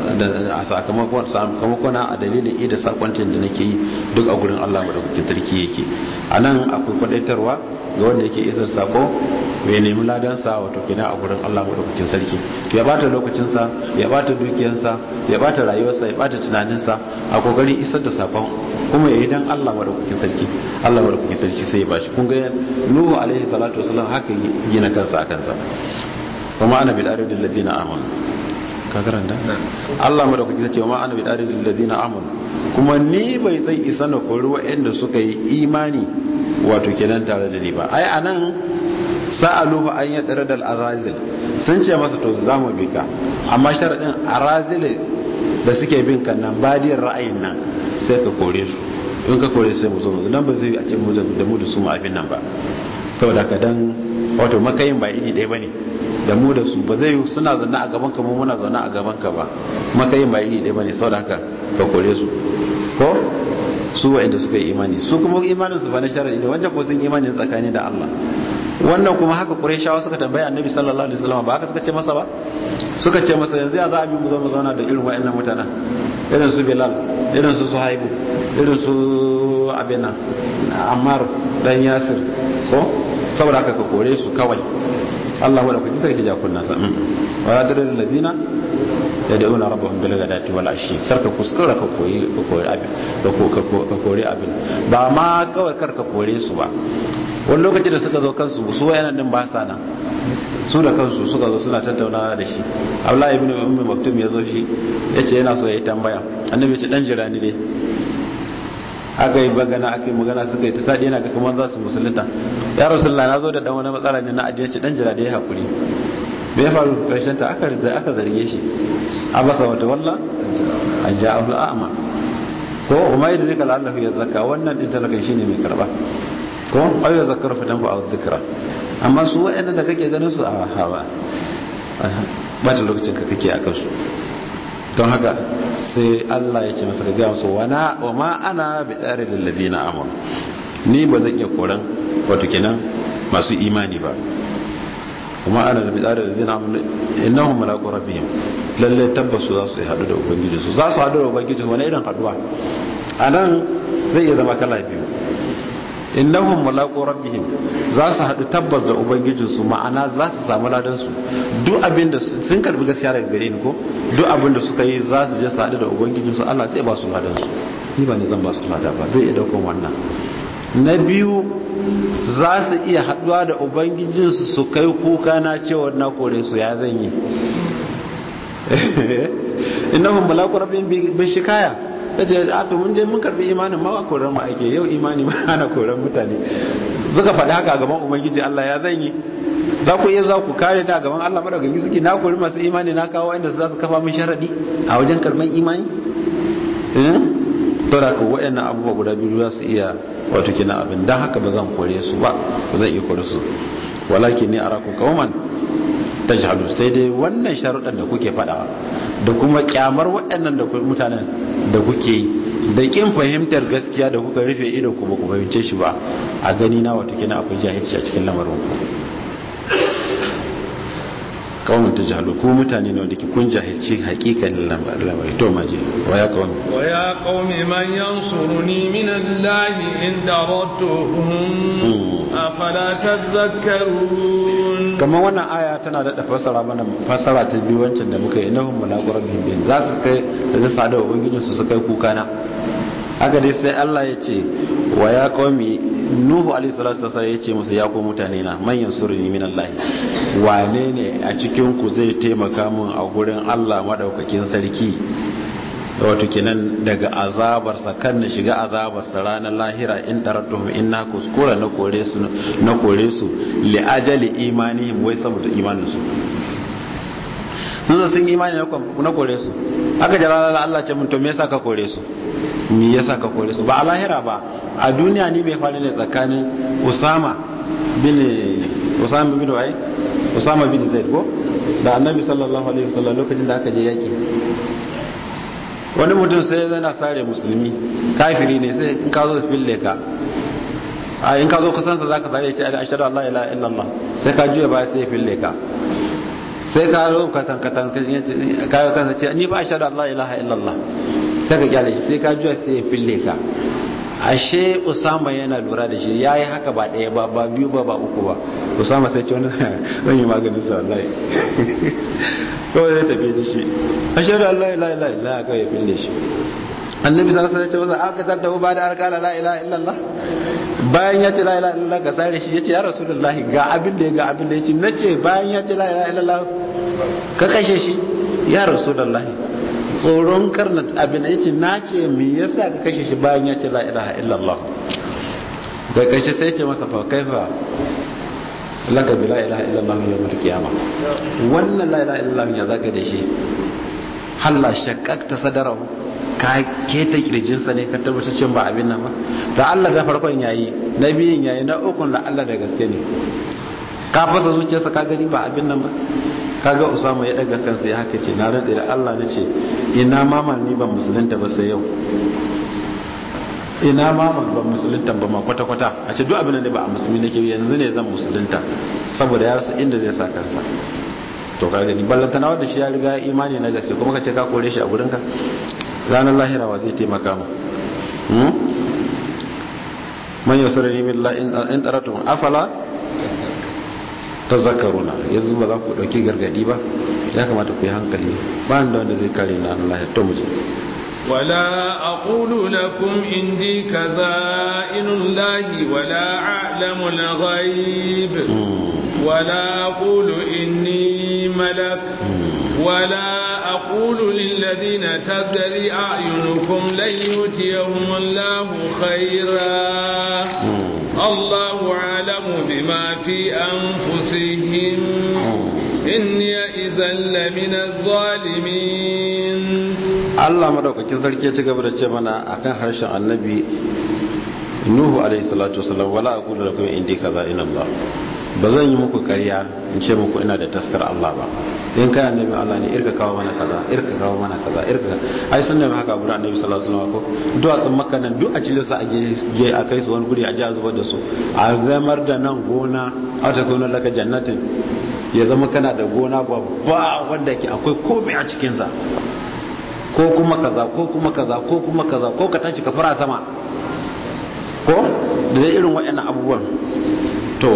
da sakamakon sakamakona a dalilin ida sakoncin da nake yi duk a gurin Allah madaukakin sarki yake anan akwai kwadaitarwa ga wanda yake izar sako ya nemi ladansa wato kenan a gurin Allah madaukakin sarki ya bata lokacinsa ya bata dukiyarsa ya bata rayuwarsa ya bata tunaninsa a kokarin isar da sakon kuma ya yi dan Allah madaukakin sarki Allah madaukakin sarki sai ya bashi kun ga Nuhu alaihi salatu wasallam haka gina kansa a kansa kuma ana bil aridil ladina amanu ka karanta Allah madaukakin sarki kuma ana bil aridil ladina amanu kuma ni bai zai isa na kori waɗanda suka yi imani wato kenan tare da ni ba ai anan sa'aluhu an ya tsare da arazil sun ce masa to za mu bi ka amma sharaɗin arazil da suke bin kan nan badiyar ra'ayin nan sai ka kore su in ka kore sai mu zo mu nan ba zai a ce mu da mu da su mu abin nan ba saboda ka dan wato makayin ba iri ɗaya bane da mu da su ba zai suna zanna a gaban ka mu muna zaune a gaban ka ba makayin ba iri ɗaya bane saboda haka ka kore su ko su wa'anda suka yi imani su kuma imanin su ba na sharadi ne wancan ko sun imani tsakani da Allah wannan kuma haka Qurayshawa suka tambaye Annabi sallallahu alaihi wasallam ba haka suka ce masa ba suka ce masa yanzu ya za a bi mu zo mu zauna da irin wa'annan mutanen irin su Bilal irin su Suhaibu irin su Abina Ammar dan Yasir ko saboda haka ka kore su kawai Allah wadda kuji sarki ja kunna sa wa ya dare ladina ya da'una rabbahum bil ghadati wal ashi karka kuskura ka koyi ka koyi abin da ko ka kore abin ba ma kawai karka kore su ba wani lokaci da suka zo kansu su wayanan din ba sa nan su da kansu suka zo suna tattaunawa da shi Abdullahi ibn Ummi Maktum ya zo shi yace yana so ya yi tambaya annabi ce dan jira ni dai aka yi magana aka yi magana suka yi ta sadi yana ga kamar za su musulunta ya rasulullah na zo da dan wani matsala ne na addini dan jira da ya hakuri me ya faru karshen ta aka aka zarge shi abasa wata walla an ja abu a'ma ko umma yadrika la'allahu yazakka wannan din talakan shine mai karba ko ayu yazakkaru fa tanfa dhikra amma su wa'annan da kake ganin su a hawa ba ta lokacin ka kake akan su don haka sai Allah ya ce masa ga gamsu wana wa ma ana bi tsari da ladina amon ni ba zan iya koran wato kenan masu imani ba kuma ana da bi tsari da ladina amon innahum malaqu rabbihim lalle tabbasu za su yi hadu da ubangiji su za su hadu da ubangiji wani irin haduwa anan zai iya zama kala biyu innahum mulaqu rabbihim za su haɗu tabbas da ubangijinsu ma'ana za su samu ladan su duk abin da sun karbi gaskiya daga gare ni ko duk abin da suka yi za su je su haɗu da ubangijinsu Allah zai ba su ladan su ni ba ne zan ba su lada ba zai iya daukan wannan na biyu za su iya haɗuwa da ubangijinsu su kai kuka na cewa na kore su ya zan yi innahum mulaqu rabbihim bi shikaya ta ce a to mun je mun karbi imanin ma ba koran mu ake yau imani ma ana koran mutane suka faɗi haka a gaban ubangiji Allah ya zan yi za ku iya za ku kare ta gaban Allah madaukakin sarki na kori masu imani na kawo inda za su kafa min sharadi a wajen karban imani eh to da ku wayannan abubuwa guda biyu za su iya wato kina abin dan haka ba zan kore su ba ba zan iya kore su walakin ni arakum qauman tajhalu sai dai wannan sharuɗan da kuke faɗawa da kuma kyamar waɗannan da mutanen da kuke yi da kin fahimtar gaskiya da kuka rufe ido ku ba ku fahimce shi ba a gani na wata kina akwai jahilci a cikin lamarin ku kawai ta jahalu ko mutane ne wanda ke kun jahilci hakikan lamarin to maje wa ya kawai wa ya qaumi man yansuruni min allahi in daratuhum afala tadhakkarun kamar wannan aya tana da fassara mana fassara ta biyu wancan da muka yi innahum mulaqu rabbihim bin za su kai da za su da ubangijin su su kai kuka na haka dai sai Allah ya ce wa ya qaumi nuhu alaihi salatu wasallam ya ce musu ya ko mutane na man yansuruni min Allah wane ne a cikin ku zai taimaka mun a gurin Allah madaukakin sarki wato kenan daga azabarsa kan na shiga azabarsa ranar lahira in daratuhum in na kuskura na kore su na kore su li ajali imanihim wai saboda imanin su sun zo sun imani na kore su aka jira Allah ce mun to me yasa ka kore su me yasa ka kore su ba a lahira ba a duniya ni bai faru ne tsakanin Usama bin Usama bin Wai Usama bin Zaid ko da Annabi sallallahu alaihi wasallam lokacin da aka je yaki wani mutum sai yana sare musulmi kafiri ne sai in ka zo fille ka a in ka zo kusansa za ka sare ya ce ashadu Allah ila illallah sai ka juya baya sai ya fille ka sai ka zo katan katan kayo kansa ce ni ba ashadu Allah ilaha illallah sai ka kyale shi sai ka juya sai ya fille ka ashe usama yana lura da shi ya yi haka ba ɗaya ba ba biyu ba ba uku ba usama sai ce wani zan yi maganin sa wallahi kawai zai tafi da shi ashe da Allah ila ila ila kawai ya fille shi annabi sallallahu alaihi wasallam ya ce masa aka tada ba da alkala la ilaha illallah bayan ya ce la ilaha illallah ga sare shi yace ya rasulullahi ga abin da ya ga abin da yace nace bayan ya ce la ilaha illallah ka kashe shi ya rasulullahi tsoron karna abin yace nace me yasa ka kashe shi bayan ya ce la ilaha illallah da kashe sai ce masa fa kaifa laka bi la ilaha illallah yawmul qiyama wannan la ilaha illallah ya zaka da shi halla shaqqaqta sadarahu ka keta kirjinsa ne ka tabbatar cin ba abin nan ba da Allah da farkon yayi na biyun yayi na ukun da Allah da gaske ne ka fasa zuciyarsa ka gani ba abin nan ba kaga Usama ya daga kansa ya haka ce na rantsa da Allah nace ina mama ni ban musulunta ba sai yau ina mama ban musulunta ba ma kwata kwata a ce duk abin da ba a musulmi nake yanzu ne zan musulunta saboda ya rasa inda zai sa kansa to ka gani ballantana wanda shi ya riga imani na gaske kuma ka ce ka kore shi a gurinka ranar lahira wa zai taimaka mu man yasrani min la in taratum afala tazakkaruna yanzu ba za ku dauki gargadi ba ya kamata ku yi hankali ba da wanda zai kare na Allah ya to muje ولا أقول لكم عندي كذائن الله ولا أعلم الغيب ولا أقول إني ملك ولا أقول للذين تزري أعينكم لن يؤتيهم الله خيرا الله أعلم بما في أنفسهم إني إذا لمن الظالمين Allah madaukakin sarki ya ci gaba da ce mana akan harshen annabi Nuhu alaihi salatu wasallam wala aqulu lakum indi kaza in Allah ba zan yi muku karya in ce muku ina da taskar Allah ba in kai annabi Allah ne irka kawo mana kaza irka kawo mana kaza irka ai sun nemi haka gurin annabi sallallahu alaihi wasallam ko duwatsun makka nan duk a cire su a ge a kai su wani guri a ji a zubar da su a zamar da nan gona a ta gona laka jannatin ya zama kana da gona babba wanda ke akwai komai a cikin sa ko kuma kaza ko kuma kaza ko kuma kaza ko ka tashi ka fara sama ko da irin waɗannan abubuwan to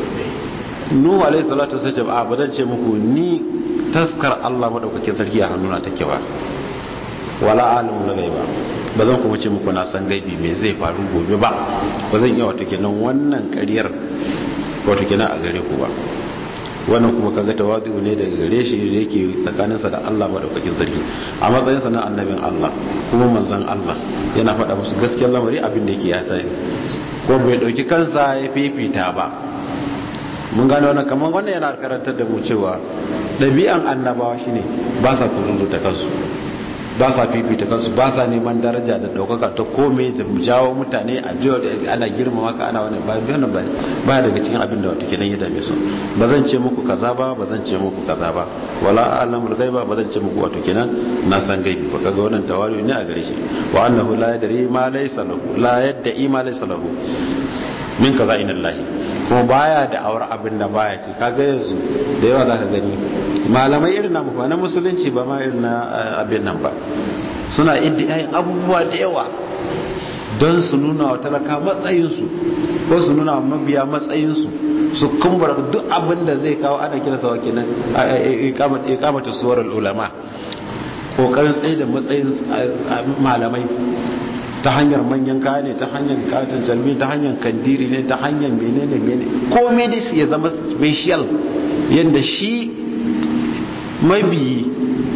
nuhu alaihi salatu sai ce ba ba zan ce muku ni taskar Allah madaukakin sarki a hannuna take ba wala alimu na gaiba ba zan kuma ce muku na san gaibi me zai faru gobe ba ba zan iya wato kenan wannan ƙaryar wato kenan a gare ku ba wannan kuma kaga tawadu ne daga gare shi da yake tsakaninsa da Allah madaukakin sarki a matsayin sa na annabin Allah kuma manzon Allah yana faɗa musu gaskiyar lamari abin da yake ya sani ko bai dauki kansa ya fifita ba mun gane wannan kamar wannan yana karantar da mu cewa ɗabi'an annabawa shine ba sa kuzuzuta kansu ba sa fifita kansu ba sa neman daraja da ɗaukaka ta kome da jawo mutane a jiwa da ana girmama ka ana wani bayan ba ba daga cikin abin da wata kenan ya dame su ba zan ce muku kaza ba ba zan ce muku kaza ba wala alamul gaiba ba zan ce muku wato kenan na san gaibi ba kaga wannan tawari ne a gare shi wa annahu la yadri ma laysa lahu la yadda ma laysa lahu min kaza inallahi kuma baya da awar abin da baya ce kaga yanzu da yawa zaka gani malamai irin na na musulunci ba ma irin na abin nan ba suna iddiyayin abubuwa da yawa don su nuna wa talaka matsayinsu ko su nuna wa mabiya matsayinsu su kumbura duk abin da zai kawo ana kira sa kenan ikamata suwar ulama kokarin tsaye da matsayin malamai ta hanyar manyan kaya ne ta hanyar katon jalmi ta hanyar kandiri ne ta hanyar menene menene komai dai ya zama special yadda shi mabiyi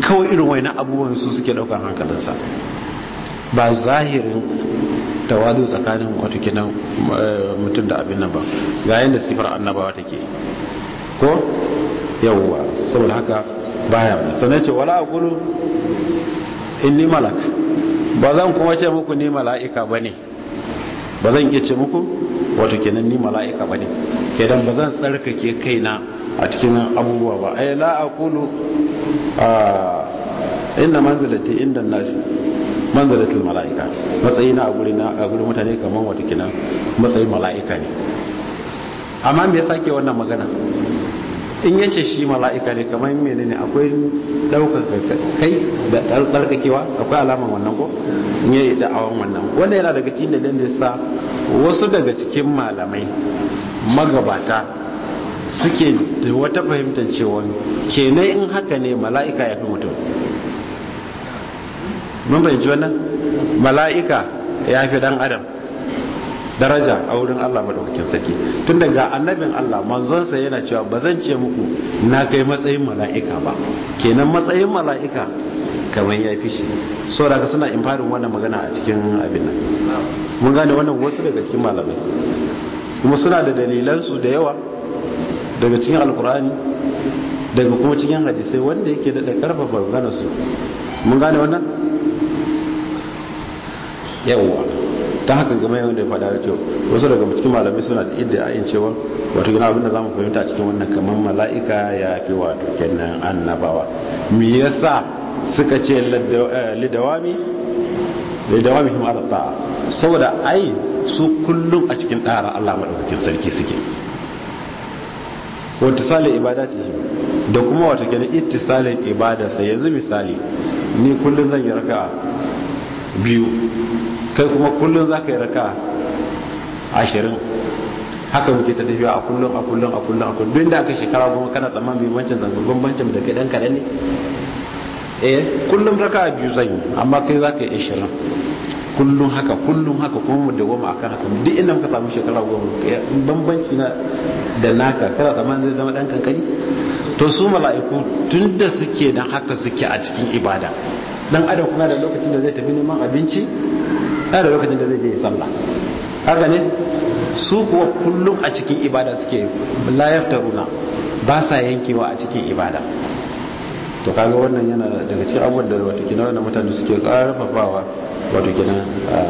kawai irin wani abubuwan su suke daukar hankalinsa ba zahirin tawadu tsakanin wato kinan mutum da abin nan ba ga yadda sifar annabawa take ko yawwa saboda haka baya sannan ce wala aqulu inni malak ba zan kuma ce muku ni mala'ika bane ba zan iya ce muku wato kenan ni mala'ika bane kenan ba zan tsarkake kaina a cikin abubuwa ba ai la aqulu inna manzilati inda nasi manzilatul mala'ika matsayi na a guri na a guri mutane kaman wato kenan matsayin mala'ika ne amma me yasa ke wannan magana in yace shi mala'ika ne kamar menene akwai daukar kai da tsarkakewa akwai alaman wannan ko in yayi da'awan wannan wanda yana daga cikin dalilin da yasa wasu daga cikin malamai magabata suke da wata fahimtar cewa kenan in haka ne mala'ika ya fi mutum mun fahimci wannan mala'ika ya fi dan adam daraja a wurin Allah madaukakin sarki tun daga annabin Allah manzonsa yana cewa ba zan ce muku na kai matsayin mala'ika ba kenan matsayin mala'ika kamar ya fi shi so daga suna imfarin wannan magana a cikin abin nan mun gane wannan wasu daga cikin malamai kuma suna da dalilansu da yawa daga cikin alkur'ani daga kuma cikin hadisai wanda yake da karfafa maganarsu mun gane wannan yawwa ta haka game yawan da ya faɗa da wasu daga cikin malamai suna da idda ayin cewa wato gina abinda za mu fahimta a cikin wannan kamar mala'ika ya fi wato kenan annabawa me yasa suka ce lidawami lidawami him ala ta'a saboda ai su kullum a cikin ɗara Allah madaukakin sarki suke wata sale ibadati da kuma wato kenan ittisalin ibada sai yanzu misali ni kullum zan yi raka'a biyu kai kuma kullum za ka yi raka ashirin haka muke ta tafiya a kullum a kullum a kullum a kullum da aka shekara goma kana tsamman mai wancan zangon bambancin da kai dan kaɗan ne eh kullum raka biyu zan yi amma kai za ka yi ashirin kullum haka kullum haka kuma mu da goma akan haka duk inda muka samu shekara goma bambanci na da naka kana tsamman zai zama dan kankani to su mala'iku tun da suke dan haka suke a cikin ibada dan adam kuma da lokacin da zai tafi neman abinci da lokacin da zai je sallah haka ne su kuwa kullum a cikin ibada suke la yaftaruna ba sa yankewa a cikin ibada to kaga wannan yana daga cikin abubuwan da wato kina wannan mutane suke karfafawa wato kina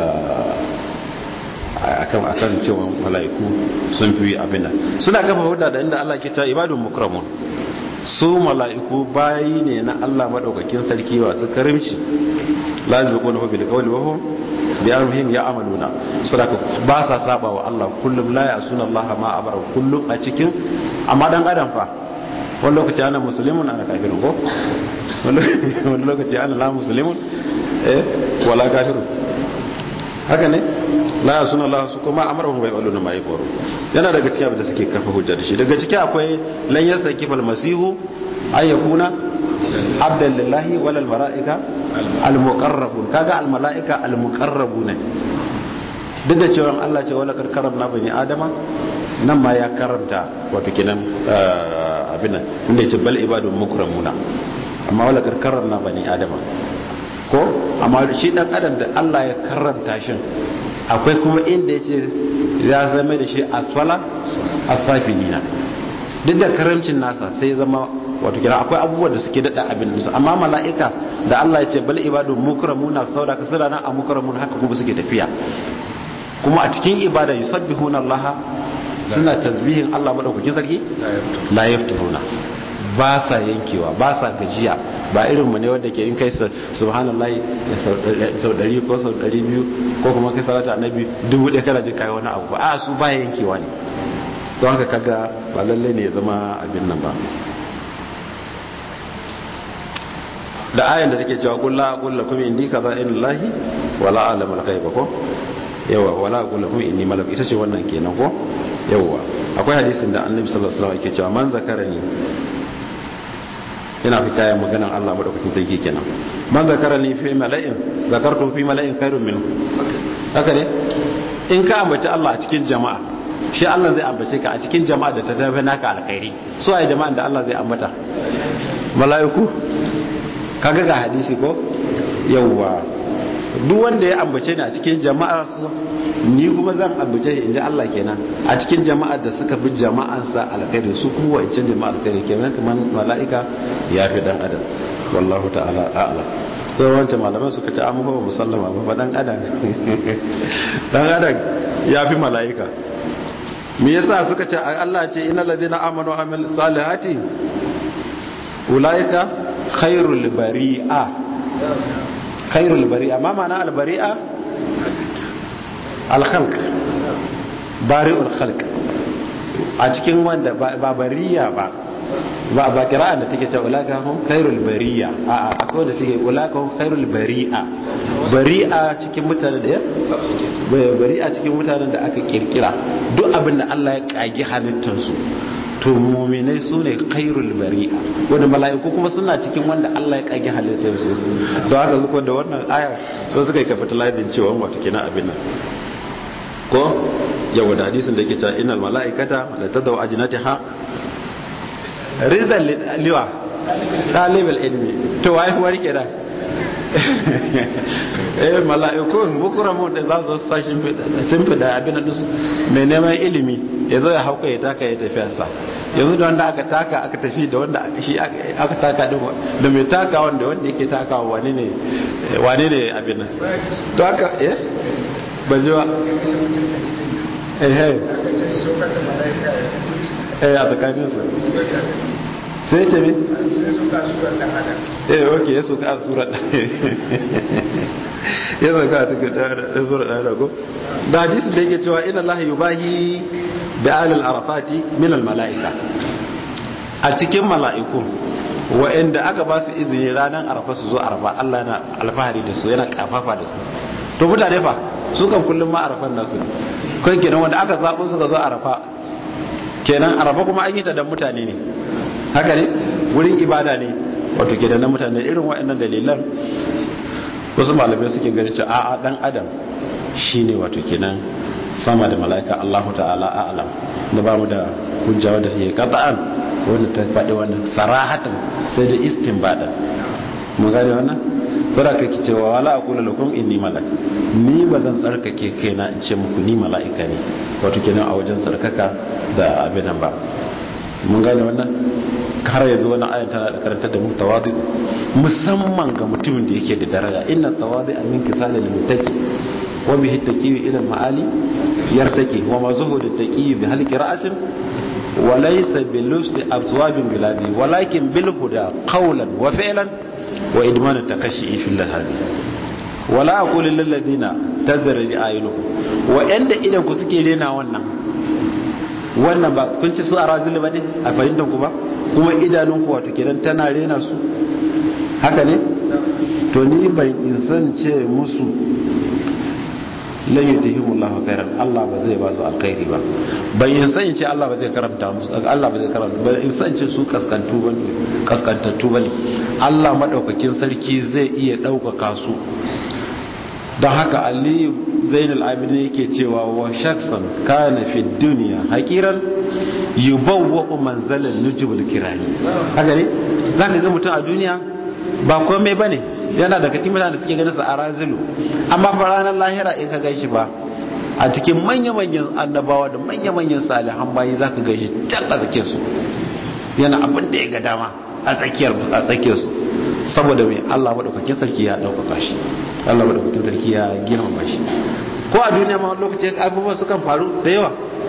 akan akan cewa mala'iku sun fi abin nan suna kafa hudda da inda Allah ke ta ibadun mukramun su mala'iku bayi ne na Allah madaukakin sarki wasu karimci lazimi ko na bil qawli wa hum bi amrihim ya'maluna sadaka ba sa saba wa Allah kullum la ya'suna Allah ma amara kullum a cikin amma dan adam fa wani lokaci ana musulmin ana kafirin ko wani lokaci ana la musulmin eh wala kafirun haka ne la ya'suna Allah su kuma amarahum wa yaquluna ma yafaru yana daga cikin abin da suke kafa hujja da shi daga ciki akwai lan yasaki fal masihu ay yakuna abdan lillahi wal malaika al muqarrabun kaga al malaika al muqarrabun duk da cewa Allah ce wala karkaram na bani adama nan ma ya karanta wato kinan abin nan inda yace bal ibadun mukramuna amma wala karkaram na bani adama ko amma shi dan adam da Allah ya karanta shi akwai kuma inda yace ya zama da shi asfala asafilina duk da karamcin nasa sai zama wato kira akwai abubuwa da suke dada abin su amma mala'ika da Allah ya ce bal ibadu mukramuna sauda ka sura nan a mukramun haka kuma suke tafiya kuma a cikin ibada yusabbihuna Allah suna tasbihin Allah madaukakin sarki la yafturuna ba sa yankewa ba sa gajiya ba irin mu ne wanda ke in kai subhanallahi sau ɗari ko sau ɗari biyu ko kuma kai salata annabi dubu ɗaya kana jin kai wani abu ba a su ba yankewa ne don haka kaga ba lalle ne ya zama abin nan ba da ayan da take cewa kullu aqul lakum indi kaza in lahi wala alamul ghaiba ko yawa wala aqul lakum inni malak ita ce wannan kenan ko yawa akwai hadisin da annabi sallallahu alaihi wasallam yake cewa man zakarani ina fi kayan maganan Allah madaukakin sarki kenan man zakarani fi mala'in zakartu fi mala'in khairun minhu haka ne in ka ambaci Allah a cikin jama'a shi Allah zai ambace ka a cikin jama'a da ta tafi naka alkhairi so ai jama'an da Allah zai ambata mala'iku kaga ga hadisi ko yawwa duk wanda ya ambace ni a cikin jama'ar su ni kuma zan ambace shi inji Allah kenan a cikin jama'ar da suka fi jama'an sa alkhairi su kuma wancan jama'ar alkhairi kenan kamar mala'ika ya fi dan adam wallahu ta'ala a'lam sai wancan malaman suka ce an ba musallama ba ba dan adam dan adam ya fi mala'ika me yasa suka ce Allah ce innal ladina amanu wa amil salihati ulaika khairul bari'a khairul bari'a ma ma'ana al bari'a al khalq bari'ul khalq a cikin wanda ba bariya ba ba ba kira'an da take cewa ulaka hum khairul bariya a a akwai da take ulaka hum khairul bari'a bari'a cikin mutanen da bari'a cikin mutanen da aka kirkira duk abin da Allah ya kage halittar su to mu'minai su ne khairul bari'a wanda mala'iku kuma suna cikin wanda Allah ya kage halittar su to haka zuwa da wannan aya so suka yi capitalizing cewa wato kenan abin nan ko yawa da hadisin da yake cewa innal mala'ikata la tadaw ajnatiha rizal liwa dalibul ilmi to wai wari ke da eh mala'ikun mukramun da za su sashin sun fi da abin da su mai neman ilimi ya zo ya hauka ya taka ya tafi sa yanzu da wanda aka taka aka tafi da wanda shi aka taka din da mai taka wanda wanda yake taka wani ne wani ne abin nan to haka eh ba ji ba eh eh eh a tsakanin su sai ce mi? eh ok ya soka a sura ya soka a cikin ɗaya sura ɗaya da ko da hadisi da yake cewa ina lahi yubahi da alal arafati min al mala'ika a cikin mala'iku wa'anda aka ba su izini ranar arafa su zo arafa Allah yana alfahari da su yana kafafa da su to mutane fa su kan kullum ma arafan nasu kai kenan wanda aka zaɓo suka zo arafa kenan arafa kuma an yi ta dan mutane ne haka ne wurin ibada ne wato kenan na mutane irin waɗannan dalilan wasu malamai suke gani cewa a'a dan adam shine wato kenan sama da mala'ika Allahu ta'ala a'lam da ba mu da hujja wanda take qat'an wanda ta faɗi wannan sarahatan sai da istinbada mun gane wannan sura kake cewa wala aqulu lakum inni malak ni bazan tsarkake kaina in ce muku ni mala'ika ne wato kenan a wajen tsarkaka da abin nan ba mun gane wannan har yanzu wani ayan tana da karanta da mu tawadu musamman ga mutumin da yake da daraja inna tawadu min kisali lil muttaqi wa bihi taqiyu ila maali yartaqi wa ma zuhudu taqiyu bi halqi ra'sin wa laysa bil lufsi abwabin gilabi walakin bil huda qawlan wa fi'lan wa idman takashi fi lahazi wala aqulu lil ladina tazri ayunukum wa inda idan ku suke rena wannan wannan ba kun ci su a razili ba ne a fahimtar ku ba kuma idanun ku wato kenan tana rena su haka ne to ni ban insan ce musu lan yudhimullahu khairan Allah ba zai ba su alkhairi ba ban insan ce Allah ba zai karanta musu Allah ba zai karanta ba insan ce su kaskantu ba kaskantattu bane Allah madaukakin sarki zai iya daukaka su don haka aliyu zainul abidin yake cewa wa shaksan kana fi duniya hakiran yubawwa manzalan nujubul kirani haka ne zaka ga mutum a duniya ba komai bane yana daga cikin mutanen da suke ganin sa a razilu amma fa ranar lahira in ka ganshi ba a cikin manya-manyan annabawa da manya-manyan salihan bayi zaka ganshi can a tsakiyar su yana abin da ya ga dama a tsakiyar a tsakiyar su saboda mai Allah madaukakin sarki ya daukaka shi Allah madaukakin sarki ya girmama shi ko a duniya ma lokaci abubuwa sukan faru da yawa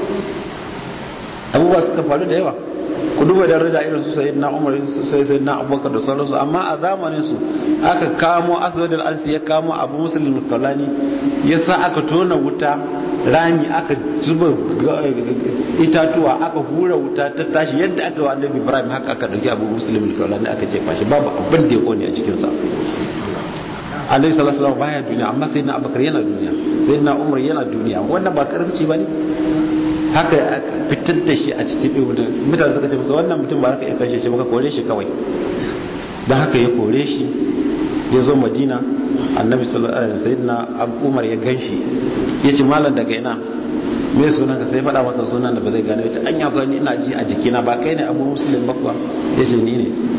abubuwa sukan faru da yawa ku duba daraja irin su sayyidina Umar su sayyidina Abubakar da sauransu amma a zamanin su aka kamo Aswad al-Ansi ya kamo Abu Muslim al-Tawlani yasa aka tona wuta rami aka zuba itatuwa aka hura wuta ta tashi yadda aka wa Annabi Ibrahim haka aka dauki Abu Muslim al-Tawlani aka jefa shi babu abin da ya kone a cikin sa Annabi sallallahu alaihi wasallam baya duniya amma sayyidina Abubakar yana duniya sayyidina Umar yana duniya wannan ba karamci bane haka fitar da shi a cikin ɗin mutane suka ce masa wannan mutum ba haka ya kashe shi baka kore shi kawai don haka ya kore shi ya zo madina annabi sayyidina umar ya gan shi ya ce malam daga ina me sunan ka sai faɗa masa sunan da ba zai gane ya ce an yafa ni ina ji a jikina ba kai ne abu musulun ba kuwa ya ce ni ne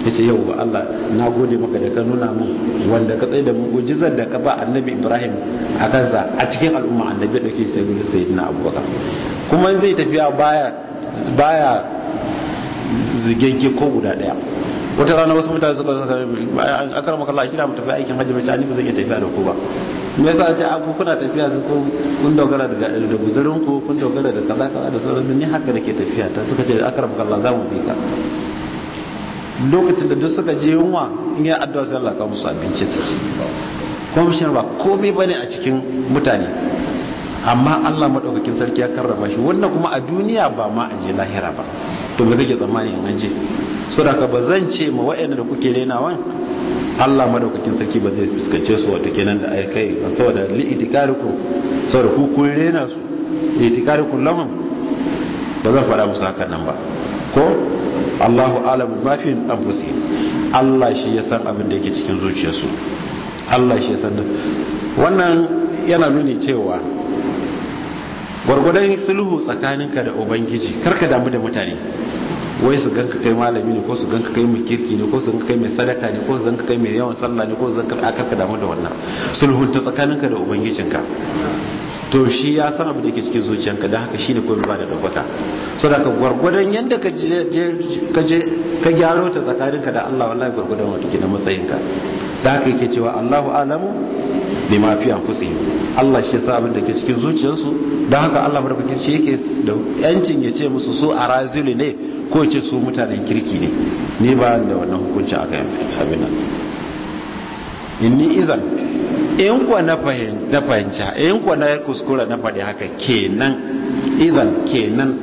ya ce yau Allah na gode maka da ka nuna mun wanda ka tsaye da mu'ujizar da ka ba annabi Ibrahim a kansa a cikin al'umma annabi da ke sai gudu sai na abubakar kuma zai tafiya baya baya zigegge ko guda daya wata rana wasu mutane suka saka an akar maka Allah kira mu tafi aikin hajji bai ni ba zan iya tafiya da ku ba me yasa ce abu kuna tafiya ko kun dogara da da guzurin ku kun dogara da kaza kaza da sauran ni haka nake tafiya ta suka ce akar maka Allah za mu bi ka lokacin da duk suka je yunwa in ya addu'a sai Allah ka musu abinci su ci kuma shi ba komai bane a cikin mutane amma Allah madaukakin sarki ya karrama shi wannan kuma a duniya ba ma a je lahira ba to me kake tsammani in an je saboda ba zan ce ma wa'anda da kuke renawan Allah madaukakin sarki ba zai fuskance su wato kenan da ai kai saboda li itikarikum saboda ku kun rena su itikarikum lahum ba zan faɗa musu hakan nan ba ko Allahu alamu ma fi anfusi Allah shi ya san abin da yake cikin zuciyarsu Allah shi ya san wannan yana nuni cewa gwargwadon sulhu tsakaninka da ubangiji karka damu da mutane wai su ganka kai malami ne ko su ganka kai mai kirki ne ko su ganka kai mai sadaka ne ko su ganka kai mai yawan sallah ne ko su ganka karka damu da wannan sulhun ta tsakaninka da ubangijinka to shi ya san abu da ke cikin zuciyanka da haka shine kawai ba da daukaka so da ka gwargwadon yadda ka je ka gyaro ta tsakaninka da Allah wallahi gwargwadon wata gina matsayinka da haka yake cewa Allahu alamu bi ma fi anfusihim Allah shi yasa abin da ke cikin zuciyarsu don haka Allah madaukakin shi yake da yancin ya ce musu su arazili ne ko ya ce su mutanen kirki ne ni ba da wannan hukuncin aka abin nan inni izan in kuwa na fahimci in kuwa na kuskura na faɗi haka kenan idan kenan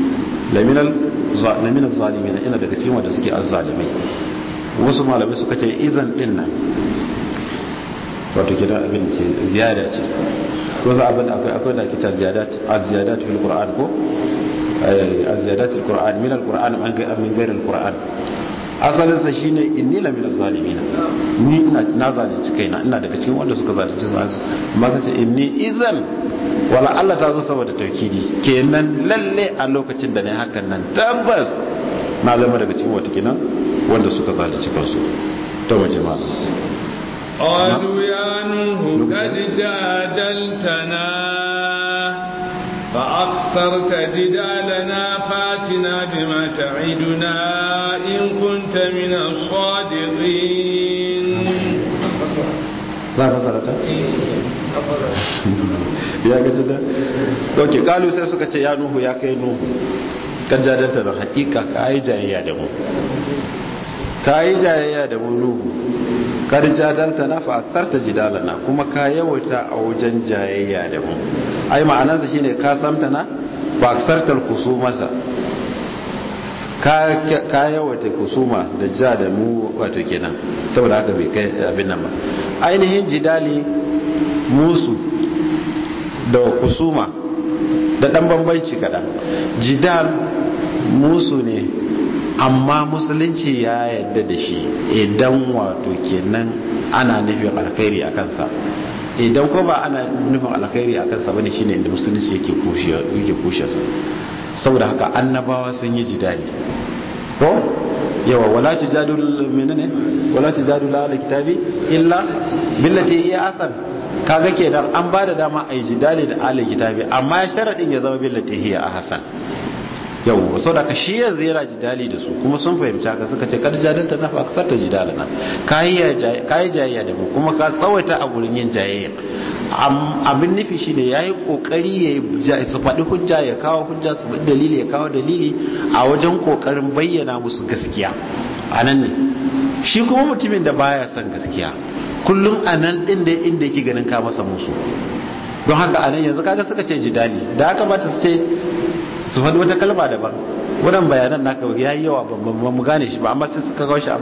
laminan zalimi ina daga cikin wanda suke azzalimai wasu malamai suka ce izan din nan wato kira abin ce ziyada ce ko za abin akwai akwai da kita ziyadat az-ziyadat fil qur'an ko az-ziyadat fil qur'an min al-qur'an an ga min ghayr al-qur'an asalin sa shine inni la min az-zalimin ni ina na zalunci kaina ina daga cikin wanda suka zalunci su amma kace inni izan wala Allah ta zo saboda taukidi kenan lalle a lokacin da ne hakan nan tabbas na zama daga cikin wata kenan wanda suka zalunci kansu to mu jama'a قالوا يا نوح قد جادلتنا فأكثرت جدالنا فاتنا بما تعدنا إن كنت من الصادقين za a fasara ta? ya gaji da ok kalu sai suka ce ya nuhu ya kai nuhu kan jadanta da hakika ka yi jayayya da mu ka yi jayayya da mu nuhu kar jadalta na fa'aktarta jidalana kuma ka yawaita a wajen jayayya da mu ai ma'anarsa shine ka samta na fa'aktartar kusumata ka yawaita kusuma da ja da mu wato kenan saboda haka bai kai abin nan ba ainihin jidali musu da kusuma da dan bambanci kadan jidal musu ne amma musulunci ya yadda da shi idan wato kenan ana nufin alkhairi a kansa idan ko ba ana nufin alkhairi a kansa bane shine inda musulunci yake kushe yake kushe sa saboda haka annabawa sun yi jidali ko yawa wala tujadul menene wala tujadul ala kitabi illa billati hiya asan kaga kenan an ba da dama a yi jidali da ala kitabi amma sharadin ya zama billati hiya ahsan yau sau da ka shi yanzu yana jidali da su kuma sun fahimci haka suka ce kar jadalta na fa aksar ta jidalana ka yi jayayya da mu kuma ka tsawaita a gurin yin jayayya abin nufi shi ne ya yi kokari ya su faɗi hujja ya kawo hujja su faɗi dalili ya kawo dalili a wajen kokarin bayyana musu gaskiya a nan ne shi kuma mutumin da baya son gaskiya kullum a nan ɗin da inda yake ganin ka masa musu don haka a nan yanzu kaga suka ce jidali da haka ba ta ce su faɗi wata kalma daban wadan bayanan naka ya yi yawa ba mu gane shi ba amma sai suka kawo shi a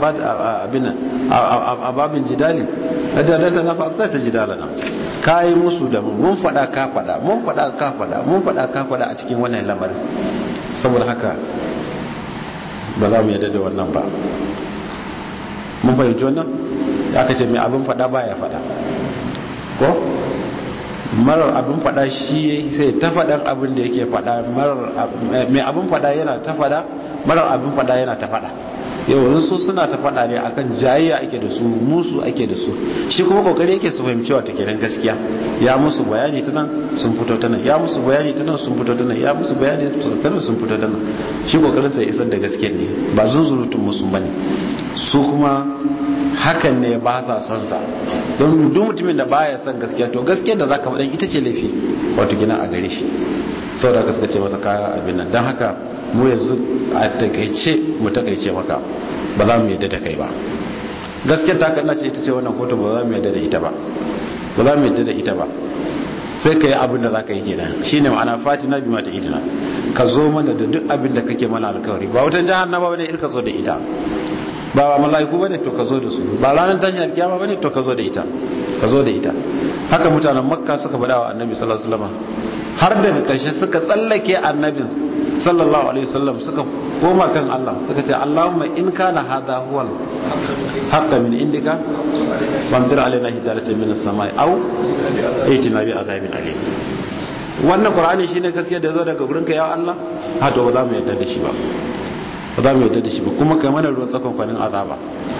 babin jidali a dadarsa na fa'aksa ta jidala nan ka yi musu da mun faɗa ka faɗa mun faɗa ka faɗa mun faɗa ka faɗa a cikin wannan lamarin saboda haka ba za mu yadda da wannan ba mun fahimci wannan aka ce mai abin faɗa ba ya faɗa ko marar abin fada shi sai ta faɗan abin da yake fada mai abin fada yana ta fada marar abin fada yana ta fada yau su suna ta faɗa ne akan jayayya ake da su musu ake da su shi kuma kokari yake su fahimci wata kenan gaskiya ya musu bayani ta nan sun fito ta nan ya musu bayani ta nan sun fito ta nan ya musu bayani ta nan sun fito ta nan shi kokarin sa isar da gaskiya ne ba zunzurutun musu bane su kuma hakan ne ba sa son sa don duk mutumin da baya son gaskiya to gaskiya da zaka faɗa ita ce laifi wato gina a gare shi saboda haka suka ce masa kaya abin nan don haka mu yanzu a takaice mu takaice maka ba za mu yadda da kai ba gaskiyar ta kanna ce ita ce wannan kotu ba za mu yadda da ita ba ba za mu yadda da ita ba sai ka yi abin da za ka yi kenan shine ma'ana fatina bi mata idina ka zo mana da duk abin da kake mana alkawari ba wutan jahannama bane irka zo da ita ba ba mala'iku bane to ka zo da su ba ranar tashin alkiyama bane to ka zo da ita ka zo da ita haka mutanen makka suka faɗa wa annabi sallallahu alaihi wasallam har daga ƙarshe suka tsallake annabin sallallahu alaihi wasallam suka koma kan Allah suka ce Allahumma in kana hadha huwa haqqa min indika famdir alaina hijaratan min as-samai aw aitina bi azabin alim wannan qur'ani shine gaskiya da zo daga gurin ka ya Allah ha to ba za mu yarda da shi ba ba za mu yarda da shi ba kuma kai mana ruwan tsakon kwanin azaba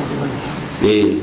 eh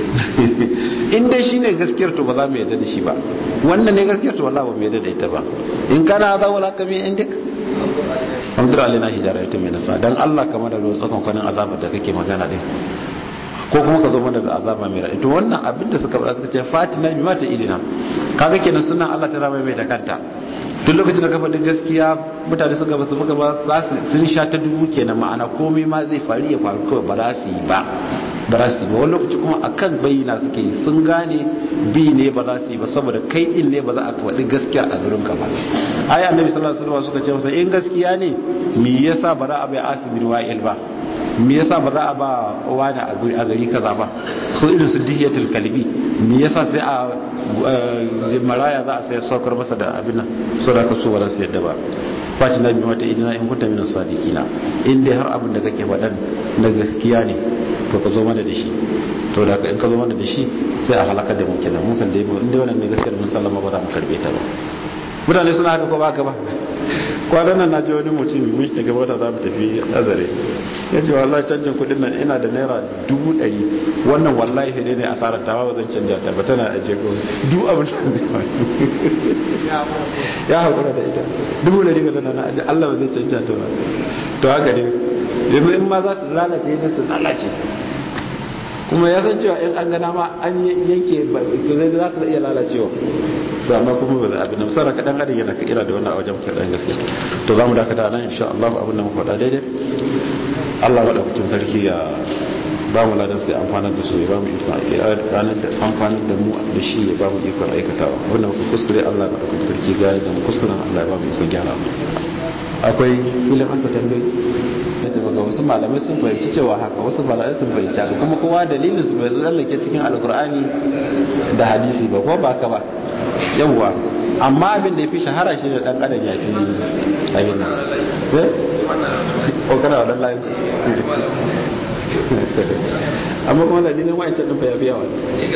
in dai shine gaskiyar to ba za mu yarda da shi ba wannan ne gaskiyar to wallahi ba mu yarda da ita ba in kana hadha wala kabi indik famdir alaina hijaratan min as dan Allah kamar da ruwan tsakon kwanin azabar da kake magana din ko kuma ka zo mana da azaba mai raɗi to wannan abin da suka faɗa suka ce fatina bi mata idina kaga kenan sunan Allah ta rama mai da kanta duk lokacin da ka faɗi gaskiya mutane suka basu buga ba za su sun sha ta dubu kenan ma'ana komai ma zai faru ya faru kawai ba za su yi ba ba za su yi ba wani lokaci kuma akan bayyana suke yi sun gane bi ne ba za su yi ba saboda kai din ne ba za a faɗi gaskiya a gurin ka ba aya annabi sallallahu alaihi wasallam suka ce masa in gaskiya ne me yasa ba za a bai asibin wa'il ba me yasa ba za a ba wani a gari kaza ba so irin su dihiyatul kalbi me yasa sai a maraya za a sai saukar masa da abin nan so da ka so ba za su yadda ba fati na biyu mata idina in kunta minas sadiqina in dai har abin da kake faɗan na gaskiya ne to ka zo mana da shi to da in ka zo mana da shi sai a halaka da mu kenan mun san dai in dai wannan ne gaskiya mun sallama ba za mu karbe ta ba mutane suna haka ko ba ka ba kwanan nan na ji wani mutum mun daga wata za mu tafi azare ya ce wallahi canjin kudin nan ina da naira dubu ɗari wannan wallahi sai ne asarar ta ba zan canja ta ba tana aje ko duk abin da zai ya haƙura da ita dubu ɗari ga tana na aje Allah ba zai canja ta ba to haka ne yanzu in ma za su lalace ne su lalace kuma ya san cewa in an gana ma an yanke zai za su iya lalacewa to amma kuma ba za a bi nan saraka dan adam yana kira da wannan a wajen kaɗan gaske to za mu dakata nan insha Allah abin da mu faɗa daidai Allah madaukakin sarki ya ba mu ladan sai amfanar da su ya ba mu ikon ranar da amfanar da mu da shi ya ba mu ikon aikatawa wannan muka kuskure Allah madaukakin sarki ga da mu kuskuren Allah ya ba mu ikon gyara akwai filin an ta tambayi na ce maka wasu malamai sun fahimci cewa haka wasu malamai sun fahimci haka kuma kowa dalilin su bai tsallake cikin alkur'ani da hadisi ba ko ba ka ba yawwa amma abin da ya fi shahara shi da dan adam ya fi abin nan eh o kana wadan layin amma kuma da dinin wa'ancan din fa yafi yawa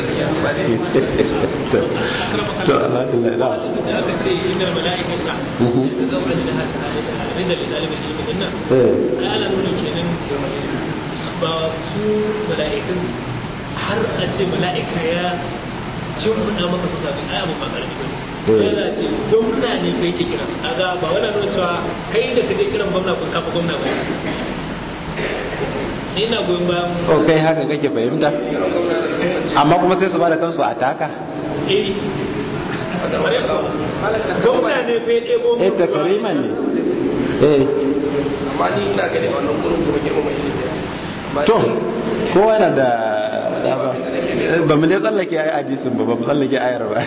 to alhamdulillah da aka ce inna malaikata da zaura da hata da da dalibin ilmi din nan eh ala nuni kenan ba su malaikan har a ce malaika ya shimfiɗa maka su zaɓi ai abu ba ƙarfi ba ne yana ce gwamna ne kai ke kira kaga ba wani nuna cewa kai da kaje kiran gwamna kun kafa gwamna ba ni na goyon bayan o kai haka kake fahimta amma kuma sai su ba da kansu a taka eh gwamna ne fa ya ɗebo eh takariman ne eh amma ni ina gani wannan gurin kuma girmama ilimi Amma to ni- kowa yana da dama ba mu dai tsallake ayi hadisin ba ba mu tsallake ayar ba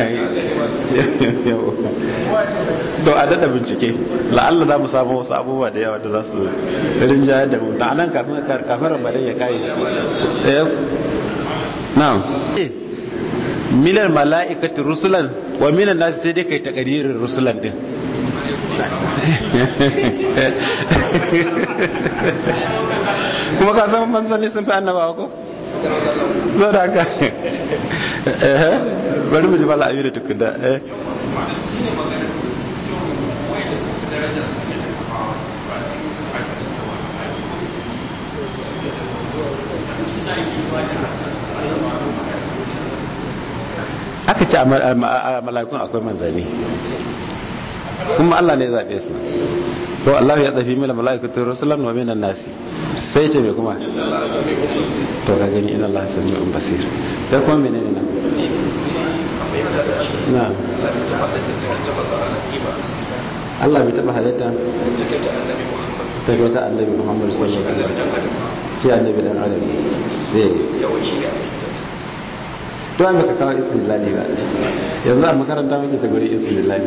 to a dada bincike la'alla za mu samu wasu abubuwa da yawa da za su rinjaya da mu na nan kafin kafin ramadan ya kai eh na'am milan mala'ikati rusulan wa minan nasu sai dai kai takadirin rusulan din kuma ka san manzanni sun fi annabawa ko zo da haka eh bari mu ji bala amira tukunda eh aka ce a mala'ikun akwai manzanni kuma Allah ne ya zaɓe su to Allah ya tsafi mila mala'ikatu rusulan wa minan nasi sai ce me kuma to ka gani inna Allah sami'un basir da kuma menene nan na Allah bai taba halitta ta ga wata annabi Muhammad sallallahu alaihi wasallam shi annabi dan adam eh to an baka kawo istilali ba yanzu a makaranta muke ta guri istilali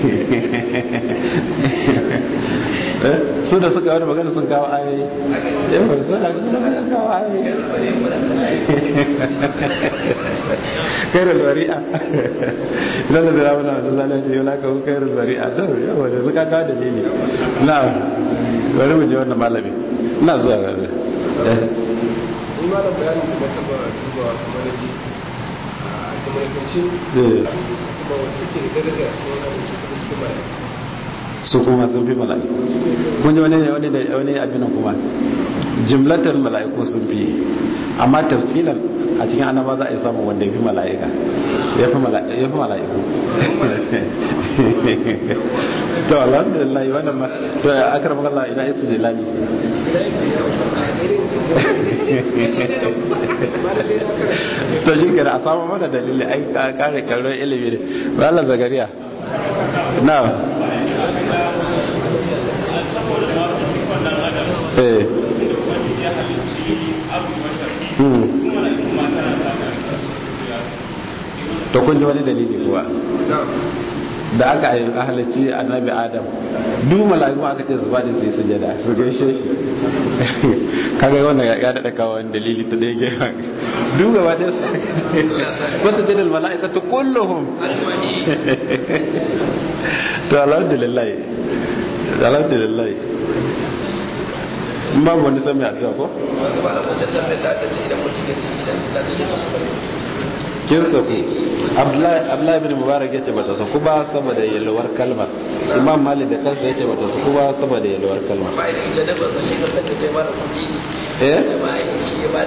su da suka wani magana sun kawo ayoyi yawan su da suka kawo ayoyi kairul bari'a idan da zira wani wanda zala ce yana kawo kairul bari'a to yawa da suka kawo dalili na bari mu je wannan malami na zuwa gaba ni ma da bayanin da ka ba duba kamar ji a kamarkance kuma wanda suke da daraja a cikin wannan su kuma suke mara su kuma sun fi mala'iku kun ji wani wani da wani abin kuma jimlatar mala'iku sun fi amma tafsilan a cikin annaba za a yi samun wanda ya fi mala'ika ya fi mala'iku to alhamdulillah wannan ma to akar magana ina ita jilali to shi kira a samu mana dalili ai kare karon ilimi ne ba Allah zagariya na eh to kun ji wani dalili kuwa da aka yi halarci annabi adam duk mala'iku aka ce su faɗi su yi sujada su gaishe shi kaga wannan ya daɗa kawo wani dalili ta ɗaya gefen duk gaba ɗaya su wasu jadal mala'ika ta kulluhum to alhamdulillah alhamdulillah in babu wani sami addu'a ko wanda ba da wancan tambayar da aka ce idan mutum ya ce idan tana cikin masu bane kin saku abdullahi bin mubarak yace bata saku ba saboda yalwar kalmar imam malik da kansa yace bata saku ba saboda yalwar kalmar amma idan ita da ba zai shi da take ce mara kudi eh da ba shi ya ba